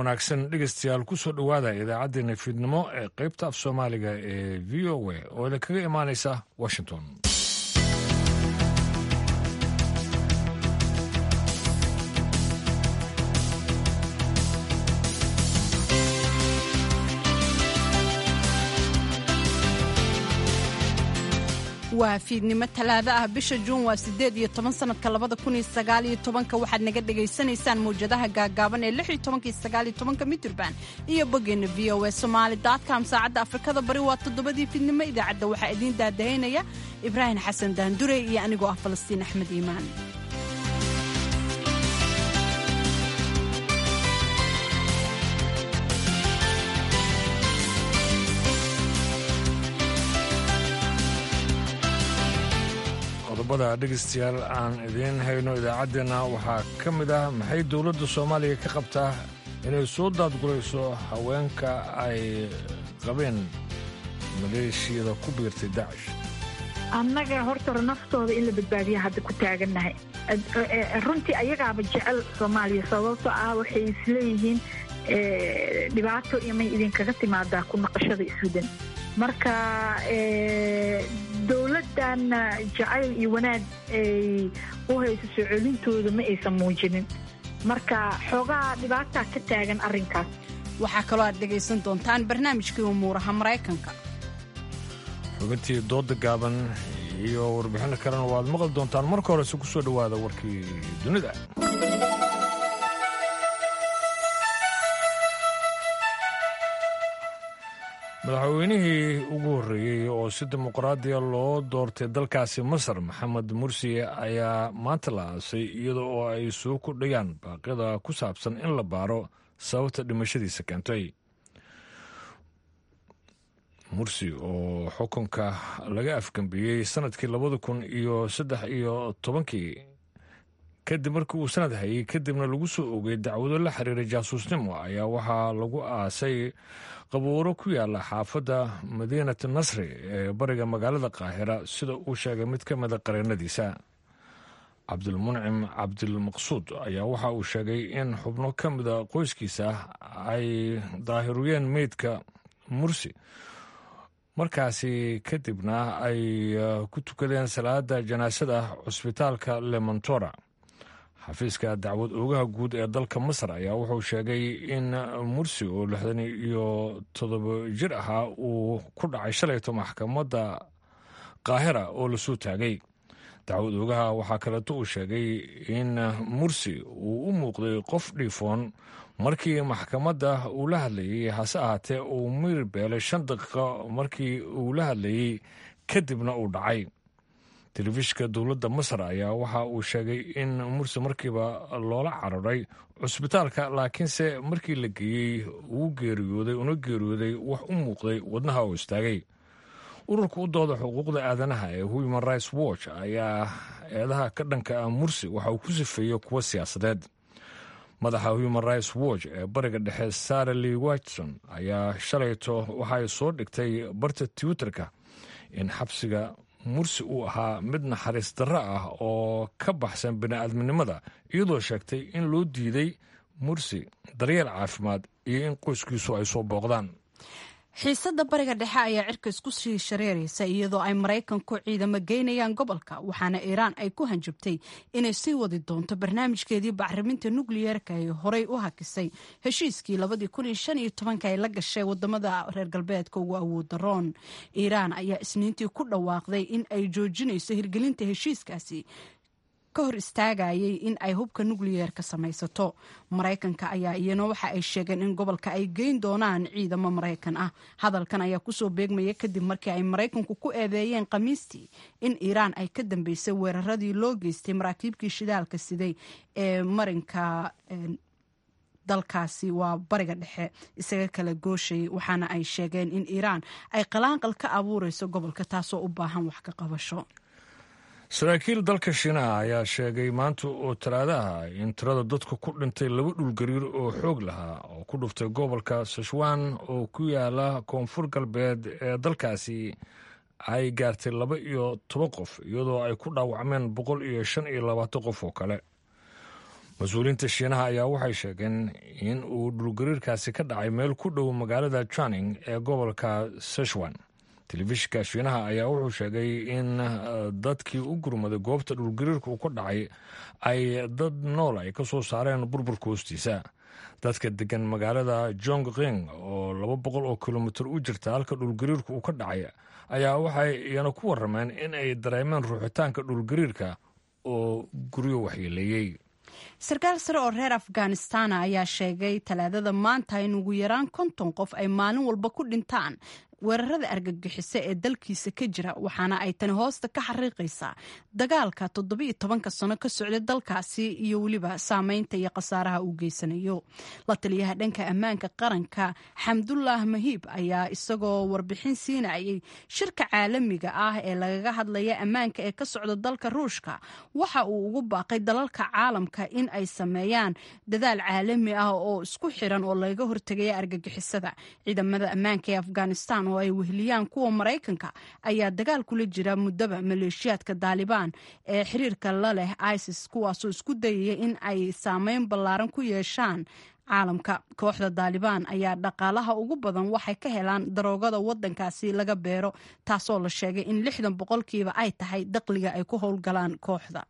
wanaagsan dhegeystayaal kusoo dhowaada idaacaddeenna fiidnimo ee qaybta af soomaaliga ee v o a oo idinkaga imaanaysa washington waa fiidnimo talaado ah bisha juun waa siddeed iyo toban sanadka labada kun iyo sagaal iyo tobanka waxaad naga dhagaysanaysaan mawjadaha gaagaaban ee lix iyo tobankii sagaal iyo tobanka mitirban iyo boggeena v o a somaali dotcom saacadda afrikada bari waa toddobadii fiidnimo idaacadda waxaa idiin daadahaynaya ibraahim xasan daandure iyo anigoo ah falastiin axmed iimaan qodobada dhegeystayaal aan idiin hayno idaacaddeenna waxaa ka mid ah maxay dowladda soomaaliya ka qabtaa inay soo daadgurayso haweenka ay qabeen maleeshiyada ku biirtay dacish annaga horta naftooda in la badbaadiya hadda ku taagannahay runtii ayagaaba jecel soomaaliya sababtoo ah waxay isleeyihiin dhibaato imay idinkaga timaadaa ku naqashada iswadan marka dowladdan jacayl iyo wanaag ay u hayso soo celintooda ma aysan muujinin marka xoogaa dhibaataa ka taagan arrinkaas waxaa kaloo aad dhegaysan doontaan barnaamijkii umuuraha maraykanka xubintii dooda gaaban iyo warbixinno kalena waad maqli doontaan marka horese ku soo dhowaada warkii dunida madaxweynihii ugu horreeyey oo si dimuqraadiya loo doortay dalkaasi masar maxamed mursi ayaa maanta la aasay iyada oo ay soo kordhayaan baaqyada ku saabsan in la baaro sababta dhimashadiisa keentay mursi oo xukunka laga afgambiyey sanadkii labada kun iyo saddex iyo tobankii kadib markii uu sanad hayay kadibna lagu soo ogay dacwado la xiriiray jaasuusnimo ayaa waxaa lagu aasay qabuuro ku yaala xaafadda madiinat nasri ee bariga magaalada qaahira sida uu sheegay mid ka mida qareennadiisa cabdilmuncim cabdilmaqsuud ayaa waxa uu sheegay in xubno ka mida qoyskiisa ay daahiruyeen meydka mursi markaasi kadibna ay ku tukadeen salaada janaasada cusbitaalka lemontora xafiiska dacwad oogaha guud ee dalka masar ayaa wuxuu sheegay in mursi oo lixdan iyo toddoba jir ahaa uu ku dhacay shalayto maxkamadda qaahira oo lasoo taagay dacwad oogaha waxaa kaleeto uu sheegay in mursi uu u muuqday qof dhiifoon markii maxkamadda uu la hadlayey hase ahaatee uu mir beelay shan daqiiqo markii uu la hadlayey kadibna uu dhacay telefishka dowladda masar ayaa waxa uu sheegay in mursi markiiba loola cararay cusbitaalka laakiinse markii la geeyey uu geeriyooday una geeriyooday wax u muuqday wadnaha oo istaagay ururka u dooda xuquuqda aadanaha ee human rights watch ayaa eedaha ka dhanka ah mursi waxa uu ku sifeeyey kuwo siyaasadeed madaxa human rights watch ee bariga dhexe sara lee watson ayaa shalayto waxay soo dhigtay barta twitterka in xabsiga mursi uu ahaa mid naxariis darro ah oo ka baxsan bini'aadminimada iyadoo sheegtay in loo diiday mursi daryeel caafimaad iyo in qoyskiisu ay soo booqdaan xiisadda bariga dhexe ayaa cirka isku sii shareeraysa iyadoo ay maraykanku ciidamo geynayaan gobolka waxaana iiraan ay ku hanjabtay inay sii wadi doonto barnaamijkeedii bacriminta nukliyeerka ay horey u hakisay heshiiskii labadii kun iyo shan iyo tobanka ay la gashay wadamada reer galbeedka ugu awood daroon iiraan ayaa isniintii ku dhawaaqday in ay joojinayso hirgelinta heshiiskaasi ka hor istaagayay in ay hubka nukliyeerka samaysato maraykanka ayaa iyana waxa ay sheegeen in gobolka ay geyn doonaan ciidamo maraykan ah hadalkan ayaa kusoo beegmaya kadib markii ay maraykanku ku eedeeyeen khamiistii in iiraan ay ka dambeysay weeraradii loo geystay maraakiibkii shidaalka siday ee marinka dalkaasi waa bariga dhexe isaga kala gooshayay waxaana ay sheegeen in iiraan ay qalaanqal ka abuureyso gobolka taasoo u baahan wax ka qabasho saraakiil dalka shiinaha ayaa sheegay maanta oo talaadaha in tirada dadka ku dhintay laba dhulgariir oo xoog lahaa oo ku dhuftay gobolka sashwan oo ku yaala koonfur galbeed ee dalkaasi ay gaartay laba iyo toban qof iyadoo ay ku dhaawacmeen boqol iyo shan iyo labaatan qof oo kale mas-uuliyiinta shiinaha ayaa waxay sheegeen in uu dhulgariirkaasi ka dhacay meel ku dhow magaalada janing ee gobolka seshwan telefishinka shiinaha ayaa wuxuu sheegay in dadkii u gurmaday goobta dhulgariirka uu ka dhacay ay dad nool ay ka soo saareen burburka hoostiisa dadka degan magaalada jongqing oo laba boqol oo kilomitir u jirta halka dhulgariirka uu ka dhacay ayaa waxay iyana ku warameen in ay dareemeen ruuxitaanka dhulgariirka oo guryo waxyeeleeyey sarkaal sare oo reer afghanistana ayaa sheegay talaadada maanta in ugu yaraan konton qof ay maalin walba ku dhintaan weerarada argagixiso ee dalkiisa ka jira waxaana ay tani hoosta ka xariiqaysaa dagaalka toddobiiyo tobanka sano ka socday dalkaasi iyo weliba saameynta iyo khasaaraha uu geysanayo la taliyaha dhanka ammaanka qaranka xamdullah mahiib ayaa isagoo warbixin siinayay shirka caalamiga ah ee lagaga hadlaya ammaanka ee ka socda dalka ruushka waxa uu ugu baaqay dalalka caalamka in ay sameeyaan dadaal caalami ah oo isku xiran oo lagaga hortegaya argagixisada ciidamada ammaanka ee afghanistan oo ay weheliyaan kuwa maraykanka ayaa dagaal kula jira muddaba maleeshiyaadka daalibaan ee xiriirka la leh isis kuwaasoo isku dayaya in ay saameyn ballaaran ku yeeshaan caalamka kooxda daalibaan ayaa dhaqaalaha ugu badan waxay ka helaan daroogada wadankaasi laga beero taasoo la sheegay in lixdan boqolkiiba ay tahay daqliga ay ku howlgalaan kooxda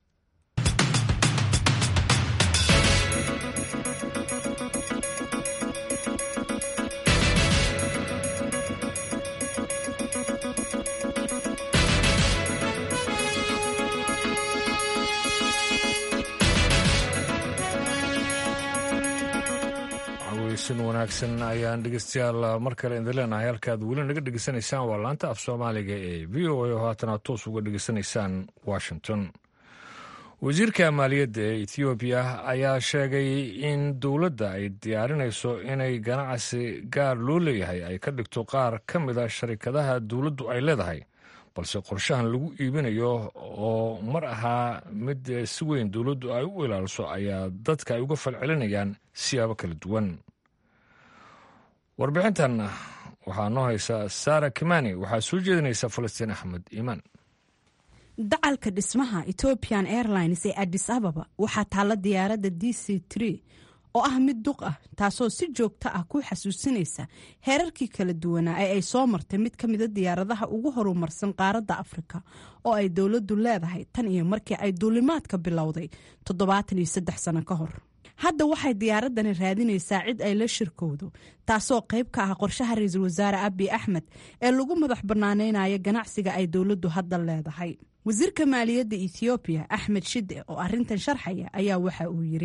sin wanaagsan ayaan dhegeystayaal mar kale idin leenahay halkaad weli naga dhegeysanaysaan waa laanta af soomaaliga ee v o a oo haatana toos uga dhegeysanaysaan washington wasiirka maaliyadda ee ethoobiya ayaa sheegay in dowladda ay diyaarinayso inay ganacsi gaar loo leeyahay ay ka dhigto qaar ka mida sharikadaha dowladdu ay leedahay balse qorshahan lagu iibinayo oo mar ahaa mid si weyn dowladdu ay u ilaaliso ayaa dadka ay uga falcelinayaan siyaabo kala duwan warbixintan waxaa noo haysa sara kimani waxaa soo jeedinaysa falastiin axmed iimaan dacalka dhismaha ethiopian airlines ee adis ababa waxaa taalla diyaaradda d c tree oo ah mid duq ah taasoo si joogto ah ku xasuusinaysa heerarkii kala duwanaa ee ay soo martay mid ka mida diyaaradaha ugu horumarsan qaaradda afrika oo ay dowladdu leedahay tan iyo markii ay duulimaadka bilowday toddobaatan iyo saddex sano ka hor hadda waxay diyaaradani raadinaysaa cid ay la shirkowdo taasoo qayb ka ah qorshaha ra-iisul wasaare abi axmed ee lagu madax banaaneynayo ganacsiga ay dowladdu hadda leedahay wasiirka maaliyadda ethoobiya axmed shide oo arintan sharxaya ayaa waxa uu yiri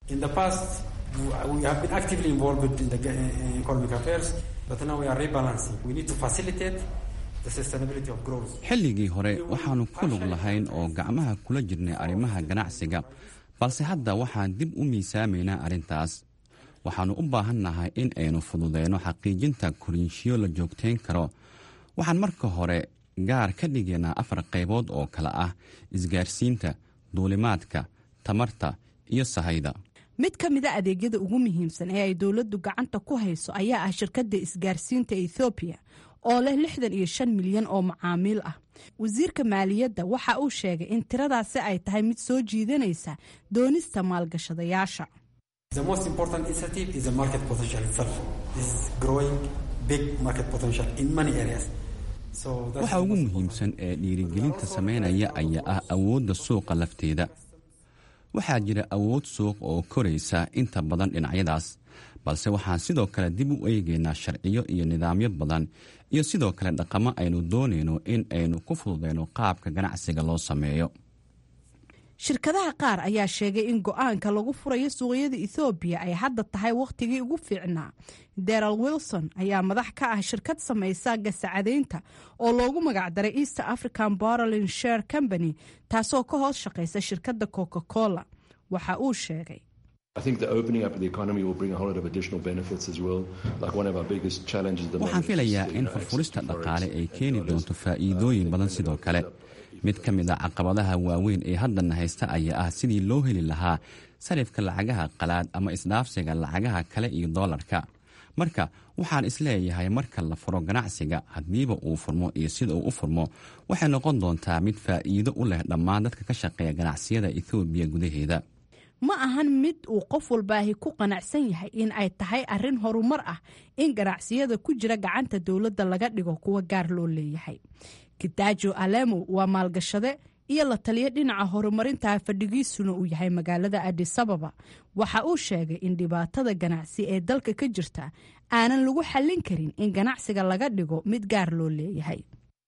xilligii hore waxaannu ku lug lahayn oo gacmaha kula jirnay arrimaha ganacsiga balse hadda waxaan dib u miisaamaynaa arrintaas waxaannu u baahannahay in aynu fududeyno xaqiijinta koriinshiyo la joogtayn karo waxaan marka hore gaar ka dhigaynaa afar qaybood oo kale ah isgaarsiinta duulimaadka tamarta iyo sahayda mid ka mida adeegyada ugu muhiimsan ee ay dowladdu gacanta ku hayso ayaa ah shirkadda isgaarsiinta ethoobiya oo leh lixdan iyo shan milyan oo macaamiil ah wasiirka maaliyadda waxa uu sheegay in tiradaasi ay tahay mid soo jiidanaysa doonista maalgashadayaasha waxa ugu muhiimsan ee dhiirigelinta samaynaya ayaa ah awoodda suuqa lafteeda waxaa jira awood suuq oo koraysa inta badan dhinacyadaas balse waxaan sidoo kale dib u eegaynaa sharciyo iyo nidaamyo badan iyo sidoo kale dhaqamo aynu doonayno in aynu ku fududeyno qaabka ganacsiga loo sameeyo shirkadaha qaar ayaa sheegay in go-aanka lagu furayo suuqyada ethoobiya ay hadda tahay wakhtigii ugu fiicnaa deral wilson ayaa madax ka ah shirkad samaysa gasacadeynta oo loogu magacdaray east african borolin share company taasoo ka hoos shaqaysa shirkadda coca cola waxa uu sheegay waxaan filayaa in furfurista dhaqaale ay keeni doonto faa'iidooyin badan sidoo kale mid ka mid a caqabadaha waaweyn ee haddana haysta ayaa ah sidii loo heli lahaa sarifka lacagaha qalaad ama isdhaafsiga lacagaha kale iyo doolarka marka waxaan isleeyahay marka la furo ganacsiga haddiiba uu furmo iyo sida uu u furmo waxay noqon doontaa mid faa'iido u leh dhammaan dadka ka shaqeeya ganacsiyada ethoobiya gudaheeda ma ahan mid uu qof walbaahi ku qanacsan yahay in ay tahay arrin horumar ah in ganacsiyada ku jira gacanta dowladda laga dhigo kuwa gaar loo leeyahay kitaajo alemo waa maalgashade iyo la taliya dhinaca horumarinta fadhigiisuna uu yahay magaalada adisababa waxa uu sheegay in dhibaatada ganacsi ee dalka ka jirta aanan lagu xallin karin in ganacsiga laga dhigo mid gaar loo leeyahay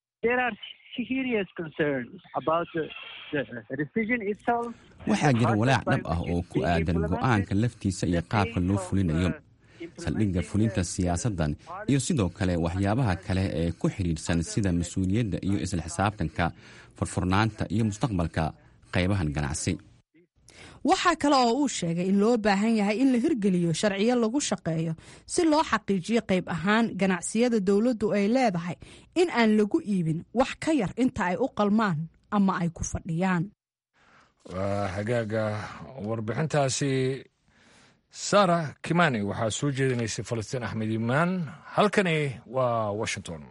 waxaa jira walaac dhab ah oo ku aadan go'aanka laftiisa iyo qaabka loo fulinayo saldhigga fulinta siyaasaddan iyo sidoo kale waxyaabaha kale ee ku xidhiidhsan sida mas-uuliyadda iyo isla xisaabtanka furfurnaanta iyo mustaqbalka qaybahan ganacsi waxaa kale oo uu sheegay in loo baahan yahay in la hirgeliyo sharciyo lagu shaqeeyo si loo xaqiijiyo qayb ahaan ganacsiyada dowladdu ay leedahay in aan lagu iibin wax ka yar inta ay u qalmaan ama ay ku fadhiyaan waa hagaaga warbixintaasi sara kimani waxaa soo jeedinaysay falastiin axmed imaan halkani waa washington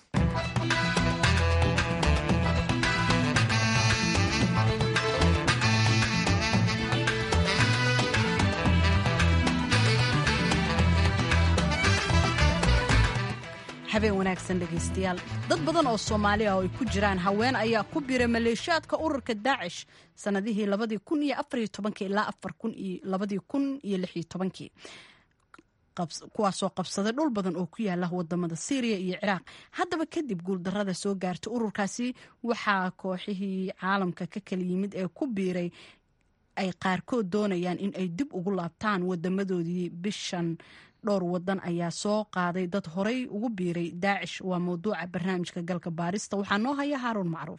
habeen wanaagsan dhegaystayaal dad badan oo soomaali ah oo ay ku jiraan haween ayaa ku biray maleeshiyaadka ururka daacish sanadihii labadii kun iyo afariyo tobankii ilaa afar kun iyo labadii kun iyo lix iyo tobankii kuwaasoo qabsaday dhul badan oo ku yaala wadamada syriya iyo ciraaq haddaba kadib guuldarada soo gaartay ururkaasi waxaa kooxihii caalamka ka kala yimid ee ku biiray ay qaarkood doonayaan in ay dib ugu laabtaan wadamadoodii bishan dhowr wadan ayaa soo qaaday dad horay ugu biiray daacish waa mawduuca barnaamijka galka baarista waxaa noo haya haaruun macruuf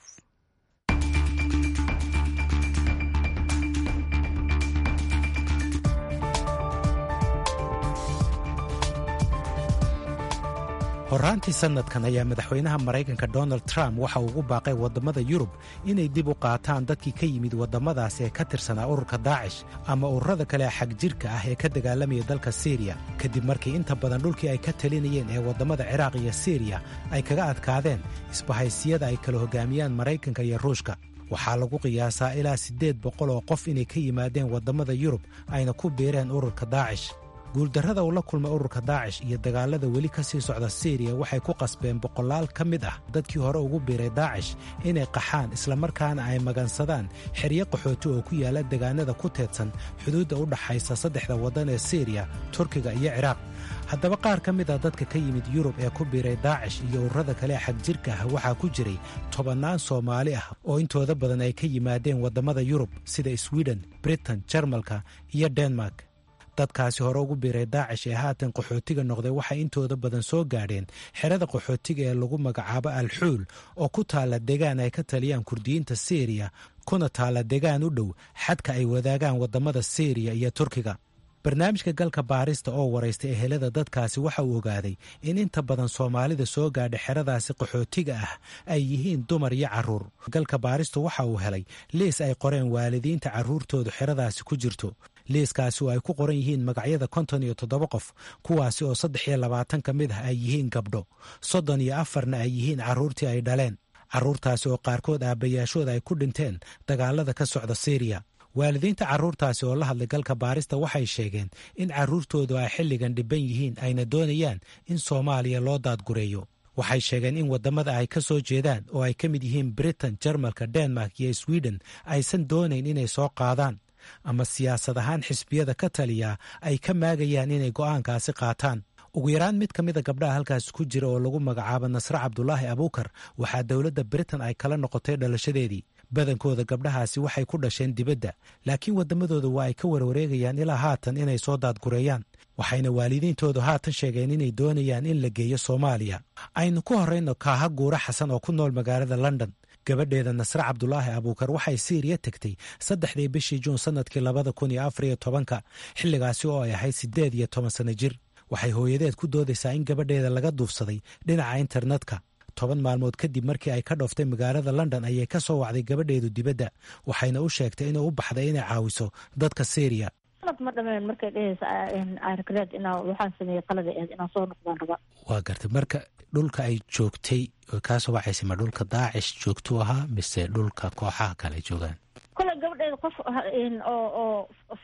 horaantii sanadkan ayaa madaxweynaha maraykanka donald trump waxa uu ugu baaqay waddamada yurub inay dib u qaataan dadkii ka yimid waddamadaas ee ka tirsanaa ururka daacish ama ururada kale xag jirka ah ee ka dagaalamaya dalka siriya kadib markii inta badan dhulkii ay ka talinayeen ee waddamada ciraaq iyo siriya ay kaga adkaadeen isbahaysiyada ay kala hogaamiyaan maraykanka iyo ruushka waxaa lagu qiyaasaa ilaa siddeed boqol oo qof inay ka yimaadeen waddamada yurub ayna ku biireen ururka daacish guuldarrada uu la kulmay ururka daacish iyo dagaalada weli ka sii socda siriya waxay ku qasbeen boqolaal ka mid ah dadkii hore ugu biiray daacish inay qaxaan islamarkaana ay magansadaan xeryo qaxooti oo ku yaalla degaanada ku teedsan xuduudda u dhaxaysa saddexda waddan ee siriya turkiga iyo ciraaq haddaba qaar ka mid ah dadka ka yimid yurub ee ku biiray daacish iyo ururada kale ee xagjirka ah waxaa ku jiray tobannaan soomaali ah oo intooda badan ay ka yimaadeen waddamada yurub sida swiden britain jarmalka iyo denmark dadkaasi hore ugu biiray daacish ee haatan qaxootiga noqday waxay intooda badan soo gaadheen xerada qaxootiga ee lagu magacaabo alxuul oo ku taalla degaan ay ka taliyaan kurdiyiinta siriya kuna taalla degaan u dhow xadka ay wadaagaan waddamada siriya iyo turkiga barnaamijka galka baarista oo waraystay ehelada dadkaasi waxa uu ogaaday in inta badan soomaalida soo gaadha xeradaasi qaxootiga ah ay yihiin dumar iyo carruur galka baaristu waxa uu helay liis ay qoreen waalidiinta carruurtoodu xeradaasi ku jirto liiskaasi oo ay ku qoran yihiin magacyada konton iyo toddoba qof kuwaasi oo saddex iyo labaatan ka mid ah ay yihiin gabdho soddon iyo afarna ay yihiin carruurtii ay dhaleen carruurtaasi oo qaarkood aabbayaashooda ay ku dhinteen dagaalada ka socda siriya waalidiinta carruurtaasi oo la hadlay galka baarista waxay sheegeen in carruurtoodu ay xilligan dhibban yihiin ayna doonayaan in soomaaliya loo daadgureeyo waxay sheegeen in waddamada ay ka soo jeedaan oo ay ka mid yihiin britain jarmalka denmark iyo sweden aysan doonayn inay soo qaadaan ama siyaasad ahaan xisbiyada ka taliya ay ka maagayaan inay go'aankaasi qaataan ugu yaraan mid ka mida gabdhaha halkaas ku jira oo lagu magacaabo nasre cabdulaahi abuukar waxaa dowladda britain ay kala noqotay dhalashadeedii badankooda gabdhahaasi waxay ku dhasheen dibadda laakiin waddamadooda waa ay ka warwareegayaan ilaa haatan inay soo daadgureeyaan waxayna waalidiintoodu haatan sheegeen inay doonayaan in la geeyo soomaaliya aynu ku horrayno kaaha guura xasan oo ku nool magaalada london gabadheeda nasre cabdulaahi abuukar waxay siiriya tegtay saddexdii bishii juun sannadkii labada kun iyo afar iyo tobanka xilligaasi oo ay ahayd siddeed iyo toban sanno jir waxay hooyadeed ku doodaysaa in gabadheeda laga duufsaday dhinaca internetka toban maalmood kadib markii ay ka dhooftay magaalada london ayay ka soo wacday gabadheedu dibadda waxayna u sheegtay inay u baxday inay caawiso dadka syriya sanad ma dhameen markay dhehaysa argreed inaa waxaan sameeyey qalada aheed inaan soo noqdaan raba waa gartay marka dhulka ay joogtay oo kaasoo wacaysa ma dhulka daacish joogtuu ahaa mise dhulka kooxaha kale ay joogaan kole gabadheeda qof oo oo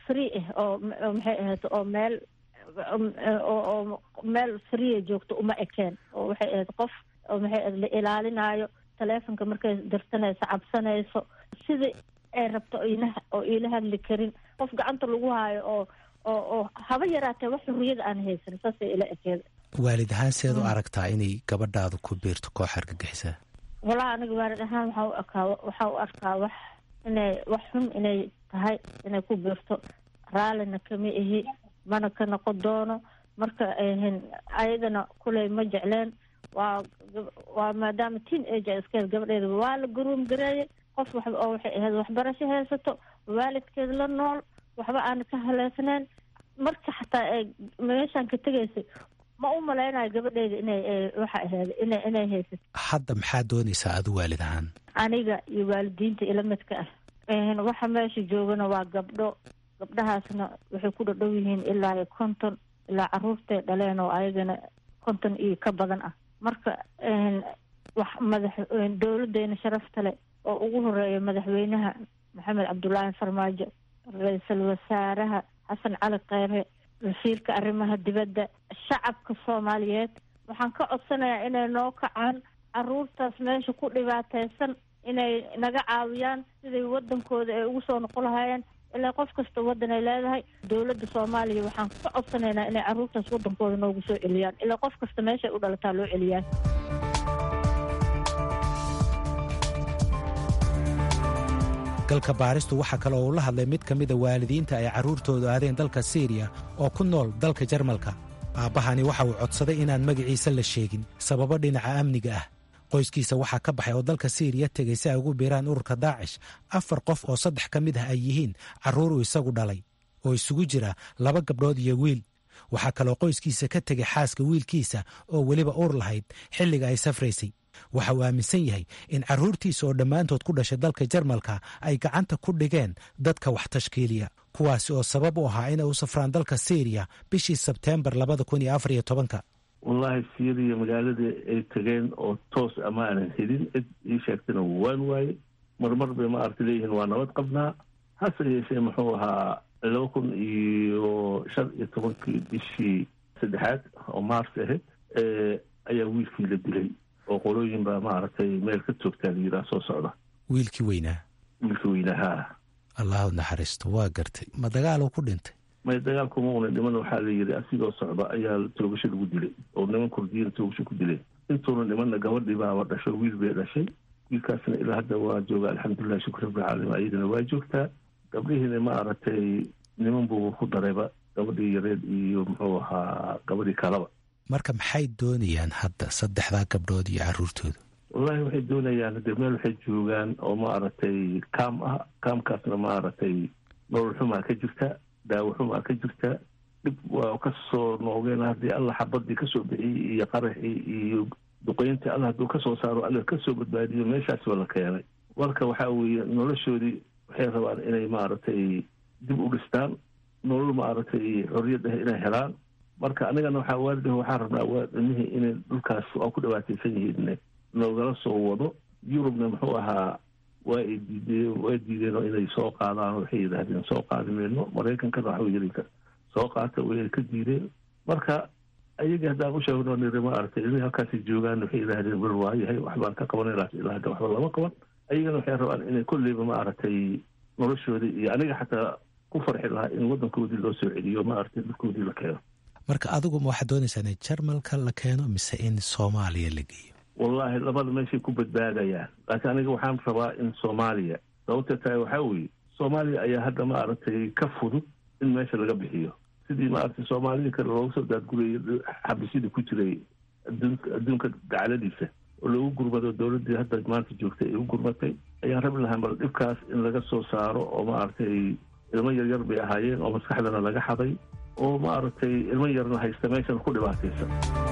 free ah oo maxay ahayd oo meel oo meel free joogto uma ekeen oo waxay ahayd qof oo maxay ahayd la ilaalinaayo taleefonka markay dirsanayso cabsanayso sidii ay rabto oo iila hadli karin qof gacanta lagu haayo oo oo oo haba yaraatee wax xurriyada aan haysan saasay ila ekeeda waalid ahaan seed u aragtaa inay gabadhaadu ku biirto koox argagixisaa walahi aniga waalid ahaan waxaa u arkaa waxaa u arkaa wax inay wax xun inay tahay inay ku biirto raallina kama ihi mana ka noqon doono marka ayadana kuley ma jecleen waa waa maadaama teen age iskeed gabadheeda waa la garuum gareeyay qof wax oo waxay ahayd waxbarasho haysato waalidkeed la nool waxba aan ka haleesnayn marka xataa ay meeshaan ka tegaysay ma u malaynayo gabadheeda inay waxa ahayd ina inay haysato hadda maxaa doonaysaa adu waalid ahaan aniga iyo waalidiinta ila midka ah waxa meesha joogana waa gabdho gabdhahaasna waxay ku dhadhow yihiin ilaa iyo konton ilaa caruurtay dhaleen oo ayagana konton iyo ka badan ah marka wax madax dowladeena sharafta leh oo ugu horeeya madaxweynaha maxamed cabdulaahi farmaajo ra-iisul wasaaraha xasan cali kheyre wasiirka arrimaha dibadda shacabka soomaaliyeed waxaan ka codsanayaa inay noo kacaan caruurtaas meesha ku dhibaateysan inay naga caawiyaan siday wadankooda ay ugu soo noqon lahaayeen ilaa qof kasta waddan ay leedahay dowladda soomaaliya waxaan ka codsanaynaa inay caruurtaas wadankooda noogu soo celiyaan ilaa qof kasta meeshay u dhalataa loo celiyaan galka baaristu waxaa kale oo uu la hadlay mid ka mida waalidiinta ay carruurtoodu aadeen dalka siiriya oo ku nool dalka jarmalka aabbahani waxa uu codsaday inaan magaciisa la sheegin sababo dhinaca amniga ah qoyskiisa waxaa ka baxay oo dalka siiriya tegay si ay ugu biiraan ururka daacish afar qof oo saddex ka mid ah ay yihiin carruur uu isagu dhalay oo isugu jira laba gabdhood iyo wiil waxaa kaloo qoyskiisa ka tegay xaaska wiilkiisa oo weliba uur lahayd xilliga ay safraysay waxa uu aaminsan yahay in carruurtiisa oo dhammaantood ku dhashay dalka jarmalka ay gacanta ku dhigeen dadka wax tashkiiliya kuwaasi oo sabab u ahaa inay u safraan dalka syriya bishii sebteembar labada kun iyo afar iyo tobanka wallaahi syriya magaalada ay tageen oo toos ama aanan helin cid ii sheegtana waan waaye marmar bay ma aragta leeyihiin waa nabad qabnaa hase yeeshee muxuu ahaa laba kun iyo shan iyo tobankii bishii saddexaad oo maars ahayd ayaa wiilkii la dilay oo qolooyin baa maaragtay meel ka toogtaa la yidhaha soo socda wiilkii weynaa wiilkii weynahaa allahu naxariisto waa gartay ma dagaaluu ku dhintay may dagaalkuma una dhiman waxaa la yidhi asigoo socda ayaa toogasho lagu dilay oo niman kurdiyiin toogasho ku dileen intuuna dhimanna gabadhii baaba dhasho wiil bay dhashay wiilkaasna ilaa hadda waa jooga alxamdulilah shukr rabbilcaalamiin ayadana waa joogtaa gabdhihiina ma aragtay niman buu ku darayba gabadhii yareed iyo muxuu ahaa gabadhii kalaba marka maxay doonayaan hadda saddexdaa gabdhood iyo carruurtooda wallahi waxay doonayaan hadee meel waxay joogaan oo ma aragtay kaam ah kaamkaasna ma aragtay nolol xumaa ka jirta daawo xumaa ka jirta dhib waa kasoo noogeen haddii alla xabadii kasoo bixiyey iyo qaraxii iyo duqeyntii alla hadduu kasoo saaro alla kasoo badbaadiyo meeshaasba la keenay marka waxaa weeye noloshoodii waxay rabaan inay maaragtay dib u dhistaan nolol maaragtay xorriyad ah inay helaan marka anigana waxaa waalidah waxaan rabnaa waa ilmihii inay dhulkaas waa ku dhibaataysan yihiin noogala soo wado yurubna muxuu ahaa waa ay diideen waa diideen inay soo qaadaan waxay yidhaahdeen soo qaadi mayno maraykankana waxa yiri soo qaata way ka diideen marka ayagii haddaan u sheegno niri ma aragtay ilmihii halkaasay joogaan waxay yidhaahdeen wel waayahay waxbaan ka qabanay laakiin ilaa hadda waxba lama qaban ayagana waxay rabaan inay kolleyba ma aragtay noloshoodii iyo aniga xataa ku farxi lahaa in waddankoodii loo soo celiyo ma aragtay dhulkoodii la keeno marka adigu ma waxaad doonaysaa in jarmalka la keeno mise in soomaaliya la geeyo wallaahi labada meeshay ku badbaadayaan laakiin aniga waxaan rabaa in soomaaliya sababta tahay waxaa weeye soomaaliya ayaa hadda ma aragtay ka fudud in meesha laga bixiyo sidii ma aragtay soomaalida kale looga soo daadgurayay xabisyada ku jiray adduunka dacladiisa oo loogu gurmado dowladdii hadda maanta joogtay ay u gurmatay ayaan rabi lahaa bal dhibkaas in laga soo saaro oo ma aragtay ilmo yaryar bay ahaayeen oo maskaxdana laga xaday oo ma aragtay ilmo yarna haysta meeshan ku dhibaataysan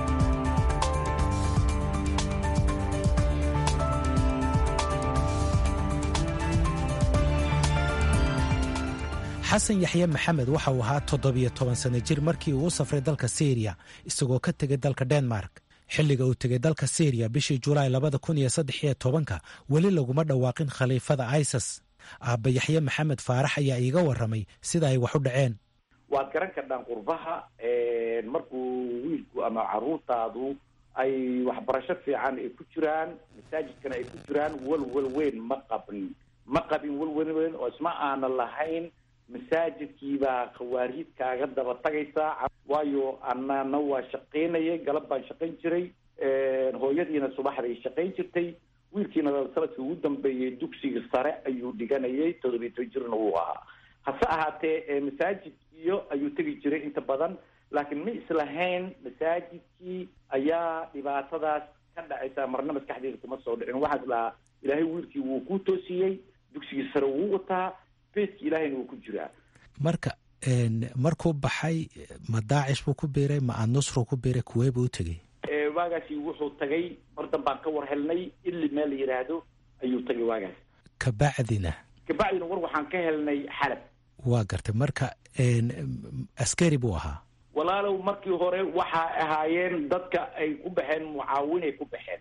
xasan yaxye maxamed waxa uu ahaa toddobiyo toban sano jir markii uu u safray dalka syriya isagoo ka tegay dalka denmark xilliga uu tegay dalka syriya bishii julaay labada kun iyo saddex iyo tobanka weli laguma dhawaaqin khaliifada isas aabba yaxye maxamed faarax ayaa iiga warramay sida ay wax u dhaceen waad garan kardhaan qurbaha markuu wiilku ama caruurtaadu ay waxbarasho fiican ay ku jiraan masaajidkana ay ku jiraan walwal weyn ma qabin ma qabin walwal weyn oo isma aana lahayn masaajidkiibaa khawaariid kaaga daba tagaysaa waayo anana waa shaqaynayay galab baan shaqayn jiray hooyadiina subaxday shaqayn jirtay wiilkiina sanadkii ugu dambeeyey dugsiga sare ayuu dhiganayay toddobiy toban jirna wuu ahaa hase ahaatee masaajidkiyo ayuu tegi jiray inta badan laakiin ma islahayn masaajidkii ayaa dhibaatadaas ka dhacaysa marna maskaxdeeda kuma soo dhicin waxaa islahaa ilaahay wiilkii wuu ku toosiyey dugsigii sare wuu wataa beedki ilaahayna wuu ku jiraa marka markuu baxay ma daacish buu ku biiray ma annusru ku biiray kuwee buu u tegey waagaasi wuxuu tagay mar danbaan ka war helnay ili meel la yidhaahdo ayuu tagay waagaas kabacdina kabacdina war waxaan ka helnay xalab waa gartay marka askari buu ahaa walaalow markii hore waxaa ahaayeen dadka ay ku baxeen mucaawinay ku baxeen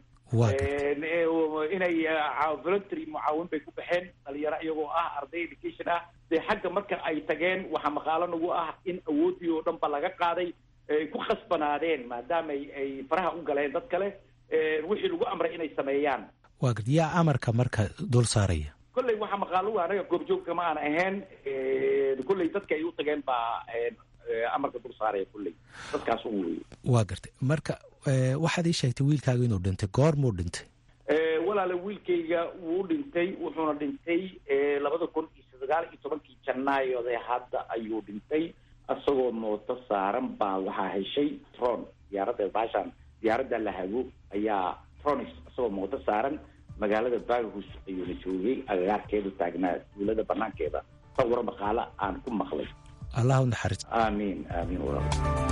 inay voluntary mucaawin bay ku baxeen dhalinyaro iyagoo ah arday education ah dee xagga marka ay tageen waxaa maqaalo nagu ah in awoodii oo dhan ba laga qaaday ay ku khasbanaadeen maadaama ay faraha u galeen dad kale wixii lagu amray inay sameeyaan waa garta yaa amarka marka dul saaraya kolley waxaa maqaalo anaga goobjoogka ma aan ahayn kolley dadka ay u tageen baa amarka dul saaraya kolley dadkaas u wey waa gartay marka waxaad ii sheegtay wiilkaaga inuu dhintay goormuu dhintay walaale wiilkayga wuu dhintay wuxuuna dhintay labada kun iyo sagaal iyo tobankii janaayode hadda ayuu dhintay isagoo mooto saaran baa waxaa heshay tron diyaaradda baashaan diyaaradda la hago ayaa tronis isagoo mooto saaran magaalada baghus ayuuna joogay agagaarkeedu taagnaa duulada banaankeeda sawiro maqaalo aan ku maqlay allah u naxariis aamiin aamiin walaal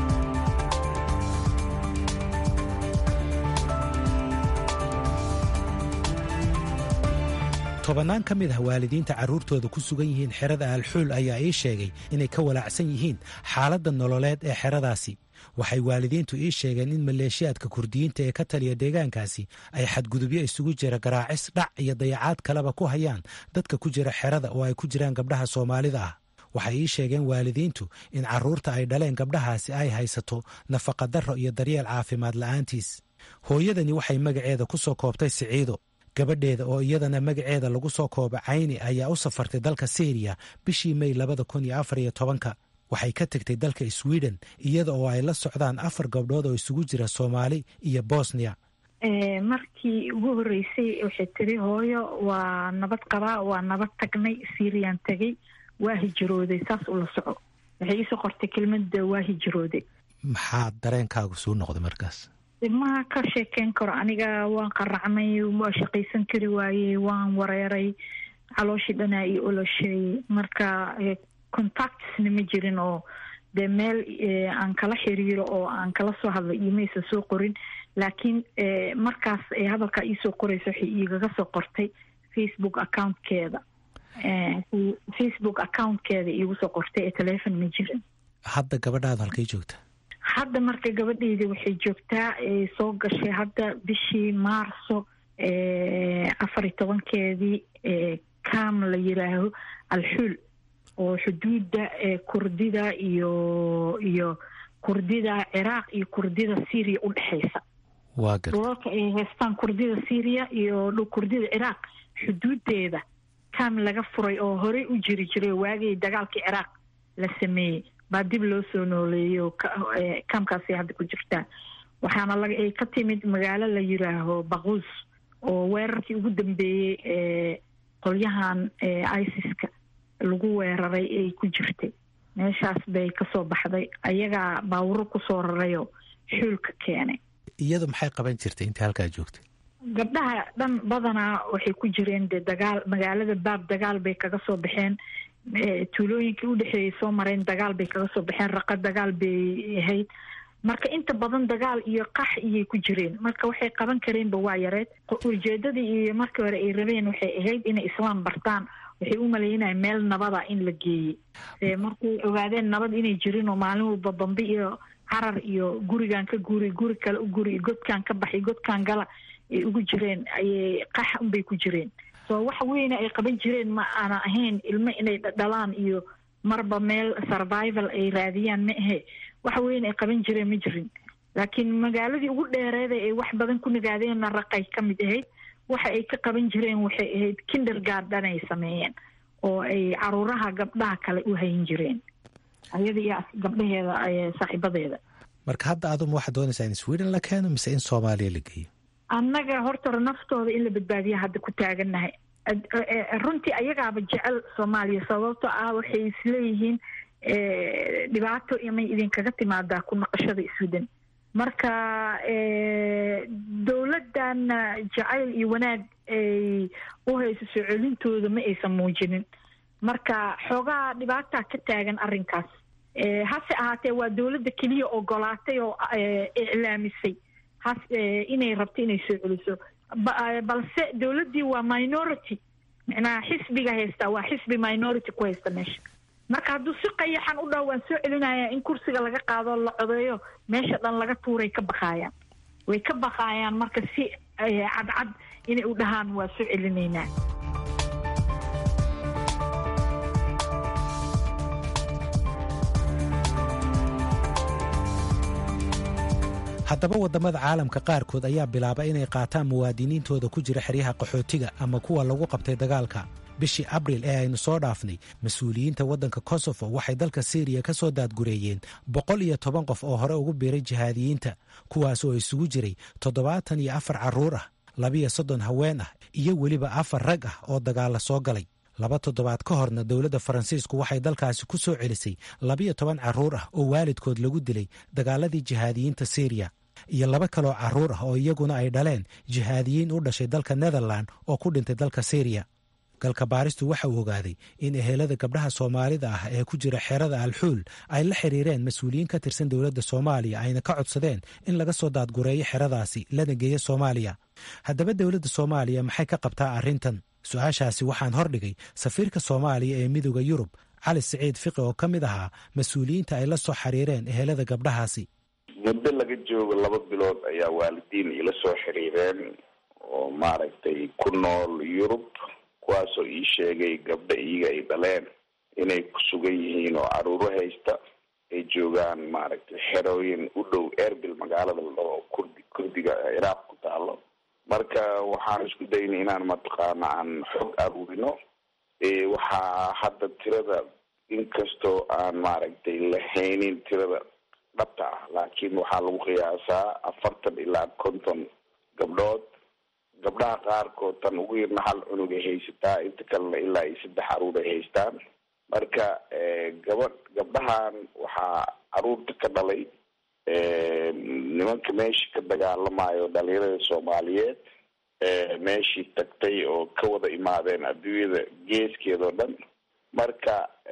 tobannaan ka mid ah waalidiinta carruurtooda ku sugan yihiin xerada alxuul ayaa ii sheegay inay ka walaacsan yihiin xaaladda nololeed ee xeradaasi waxay waalidiintu ii sheegeen in maleeshiyaadka kurdiyiinta ee ka taliya deegaankaasi ay xadgudubyo isugu jira garaacis dhac iyo dayacaad kaleba ku hayaan dadka ku jira xerada oo ay ku jiraan gabdhaha soomaalida ah waxay ii sheegeen waalidiintu in carruurta ay dhaleen gabdhahaasi ay haysato nafaqadarro iyo daryeel caafimaad la'aantiis hooyadani waxay magaceeda ku soo koobtay siciido gabadheeda oo iyadana magaceeda lagu soo kooba cayni ayaa u safartay dalka syriya bishii mey labada kun iyo afar iyo tobanka waxay ka tegtay dalka sweden iyada oo ay la socdaan afar gabdhood oo isugu jira soomaali iyo bosnia markii ugu horreysay waxay tiri hooyo waa nabad qabaa waa nabad tagnay syriyan tegay waa hijrooday saas ula soco waxay iisoo qortay kelmada waa hijrooday maxaa dareenkaagu suu noqday markaas ma ka sheekeyn karo aniga waan qaracmay waa shaqaysan kari waayey waan wareeray calooshii dhanaa iyo olosheeyey marka contactsna ma jirin oo dee meel aan kala xiriiro oo aan kala soo hadlo imaysa soo qorin laakiin markaas hadalkaa iisoo qoraysa waxay igaga soo qortay facebook accountkeeda facebook accountkeeda iigu soo qortay ee telefon ma jirin hadda gabadhaada halkay joogta hadda marka gabadheyda waxay joogtaa soo gashay hadda bishii maarso afar iyo tobankeedii cam la yiraaho alxuul oo xuduudda kurdida iyo iyo kurdida ciraaq iyo kurdida syriya u dhexaysa dhulalka ay haystaan kurdida syriya iyo kurdida ciraaq xuduudeeda cam laga furay oo horey u jiri jiray waagii dagaalkii ciraaq la sameeyey baa dib loo soo nooleeyey oo kamkaasay hadda ku jirtaa waxaana ay ka timid magaalo la yiraaho baquus oo weerarkii ugu dambeeyey ee qolyahan isis-ka lagu weeraray ay ku jirtay meeshaas bay kasoo baxday ayagaa baawuro kusoo rarayoo xuulka keenay iyadu maxay qaban jirtay intii halkaa joogtay gabdhaha dhan badanaa waxay ku jireen dee dagaal magaalada baab dagaal bay kaga soo baxeen tuulooyinkii udhexeeyay soo mareen dagaal bay kaga soo baxeen raqa dagaal bay ahayd marka inta badan dagaal iyo qax iyay ku jireen marka waxay qaban kareenba waa yareed ujeedadii iyo markii hore ay rabeen waxay ahayd inay islaam bartaan waxay u maleynaya meel nabada in la geeyey markay ogaadeen nabad inay jirin oo maalin walba dambe iyo carar iyo gurigan ka guri guri kale u guri godkan ka baxay godkan gala ay ugu jireen ayay qax unbay ku jireen soo wax weyne ay qaban jireen ma aana ahayn ilmo inay dhalaan iyo marba meel survival ay raadiyaan ma ahe wax weyn ay qaban jireen ma jirin laakiin magaaladii ugu dheereeda ay wax badan ku nagaadeenna raqay ka mid ahayd waxa ay ka qaban jireen waxay ahayd kindergarden ay sameeyeen oo ay caruuraha gabdhaha kale u hayn jireen ayada iyo gabdhaheeda saaxiibadeeda marka hadda aduma waxaad doonaysaa in sweden la keeno mise in soomaaliya la geeyo annaga horta naftooda in la badbaadiya hadda ku taagannahay runtii ayagaaba jecel soomaaliya sababto ah waxay isleeyihiin dhibaato imay idinkaga timaadaa ku naqashada sweden marka dowladdan jacayl iyo wanaag ay u hayso soo celintooda ma aysan muujinin marka xoogaa dhibaataa ka taagan arrinkaas hase ahaatee waa dowladda keliya ogolaatay oo iclaamisay has inay rabto inay soo celiso balse dowladdii waa minority micnaha xisbiga haystaa waa xisbi minority ku haysta meesha marka hadduu si qayaxan u dhaho waan soo celinaya in kursiga laga qaado la codeeyo meesha dhan laga tuuray ka baqaayaan way ka baqaayaan marka si cadcad inay u dhahaan waa soo celinaynaa haddaba waddamada caalamka qaarkood ayaa bilaaba inay qaataan muwaadiniintooda ku jira xeryaha qaxootiga ama kuwa lagu qabtay dagaalka bishii abril ee aynu soo dhaafnay mas-uuliyiinta waddanka kosofo waxay dalka syriya ka soo daadgureeyeen boqol iyo toban qof oo hore ugu biiray jihaadiyiinta kuwaas oo isugu jiray toddobaatan iyo afar carruur ah labiyo soddon haween ah iyo weliba afar rag ah oo dagaalla soo galay laba toddobaad ka horna dowladda faransiisku waxay dalkaasi ku soo celisay labiyo toban carruur ah oo waalidkood lagu dilay dagaaladii jihaadiyiinta syriya iyo laba kaloo carruur ah oo iyaguna ay dhaleen jihaadiyiin u dhashay dalka netherland oo ku dhintay dalka syriya galka baaristu waxa uu ogaaday in ehelada gabdhaha soomaalida ah ee ku jira xerada alxuul ay la xiriireen mas-uuliyiin ka tirsan dowladda soomaaliya ayna ka codsadeen in laga soo daadgureeyo xeradaasi lana geeyo soomaaliya haddaba dowladda soomaaliya maxay ka qabtaa arrintan su-aashaasi waxaan hordhigay safiirka soomaaliya ee midooda yurub cali siciid fiqi oo ka mid ahaa mas-uuliyiinta ay la soo xiriireen ehelada gabdhahaasi muddo laga joogo laba bilood ayaa waalidiin ila soo xiriireen oo maaragtay ku nool yurub kuwaasoo ii sheegay gabdho iyaga ay dhaleen inay ku sugan yihiin oo caruuro haysta ay joogaan maaragtay xerooyin u dhow erbil magaalada ladhaho kurdi kurdiga ciraaq ku taalo marka waxaan isku daynay inaan mataqaana aan xog aruurino waxaa hadda tirada inkastoo aan maaragtay lahaynin tirada dhabta ah laakiin waxaa lagu qiyaasaa afartan ilaa konton gabdhood gabdhaha qaarkood tan ugu yarna hal cunug ay haysataa inta kalena ilaa iyo saddex caruur ay haystaan marka gabadh gabdhahan waxaa caruurta ka dhalay nimanka meeshii ka dagaalamayo dhalinyarada soomaaliyeed meeshii tagtay oo ka wada imaadeen adduunyada geeskeeda oo dhan marka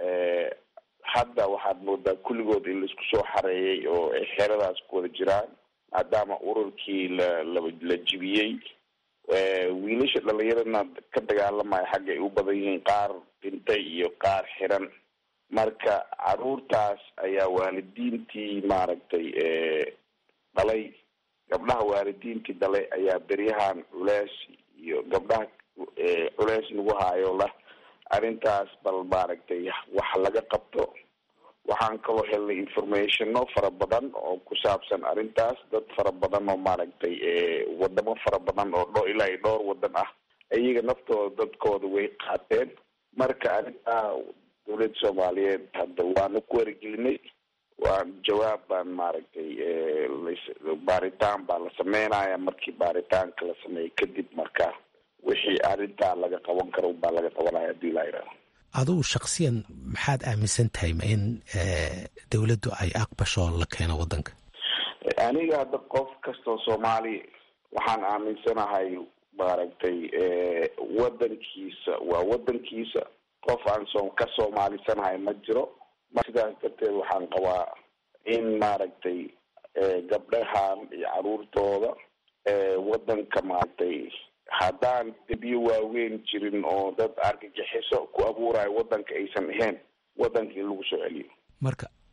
hadda waxaad moodaa kulligood in laisku soo xareeyay oo ay xeradaas ku wada jiraan maadaama ururkii la la jibiyey wiilasha dhalinyaradna ka dagaalamaya xagga ay u badan yihiin qaar dhintay iyo qaar xiran marka caruurtaas ayaa waalidiintii maaragtay dhalay gabdhaha waalidiintii dhalay ayaa beryahan culeys iyo gabdhaha culeys nagu haayo lah arrintaas bal maaragtay wax laga qabto waxaan kaloo helnay informationo fara badan oo ku saabsan arrintaas dad fara badan oo maaragtay wadamo fara badan oo dho ilaa iyo dhowr wadan ah iyaga naftooda dadkooda way qaateen marka arrintaa dowladda soomaaliyeed hadda waanu ku waragelinay waan jawaab baan maaragtay baaritaan baa la sameynaya markii baaritaanka la sameeyo kadib marka wixii arrintaa laga qaban karo baa laga qabanaya hadii laa yidhahdo adugu shaksiyan maxaad aaminsan tahay ma in dowladdu ay aqbasho la keeno waddanka aniga hadda qof kastoo soomaali waxaan aaminsanahay maaragtay waddankiisa waa waddankiisa qof aan so ka soomaalisanahay ma jiro sidaas darteed waxaan qabaa in maaragtay gabdhahan iyo caruurtooda waddanka maaragtay haddaan debiyo waaweyn jirin oo dad argagixiso ku abuurayo waddanka aysan ahayn waddanka in lagu soo celiyo marka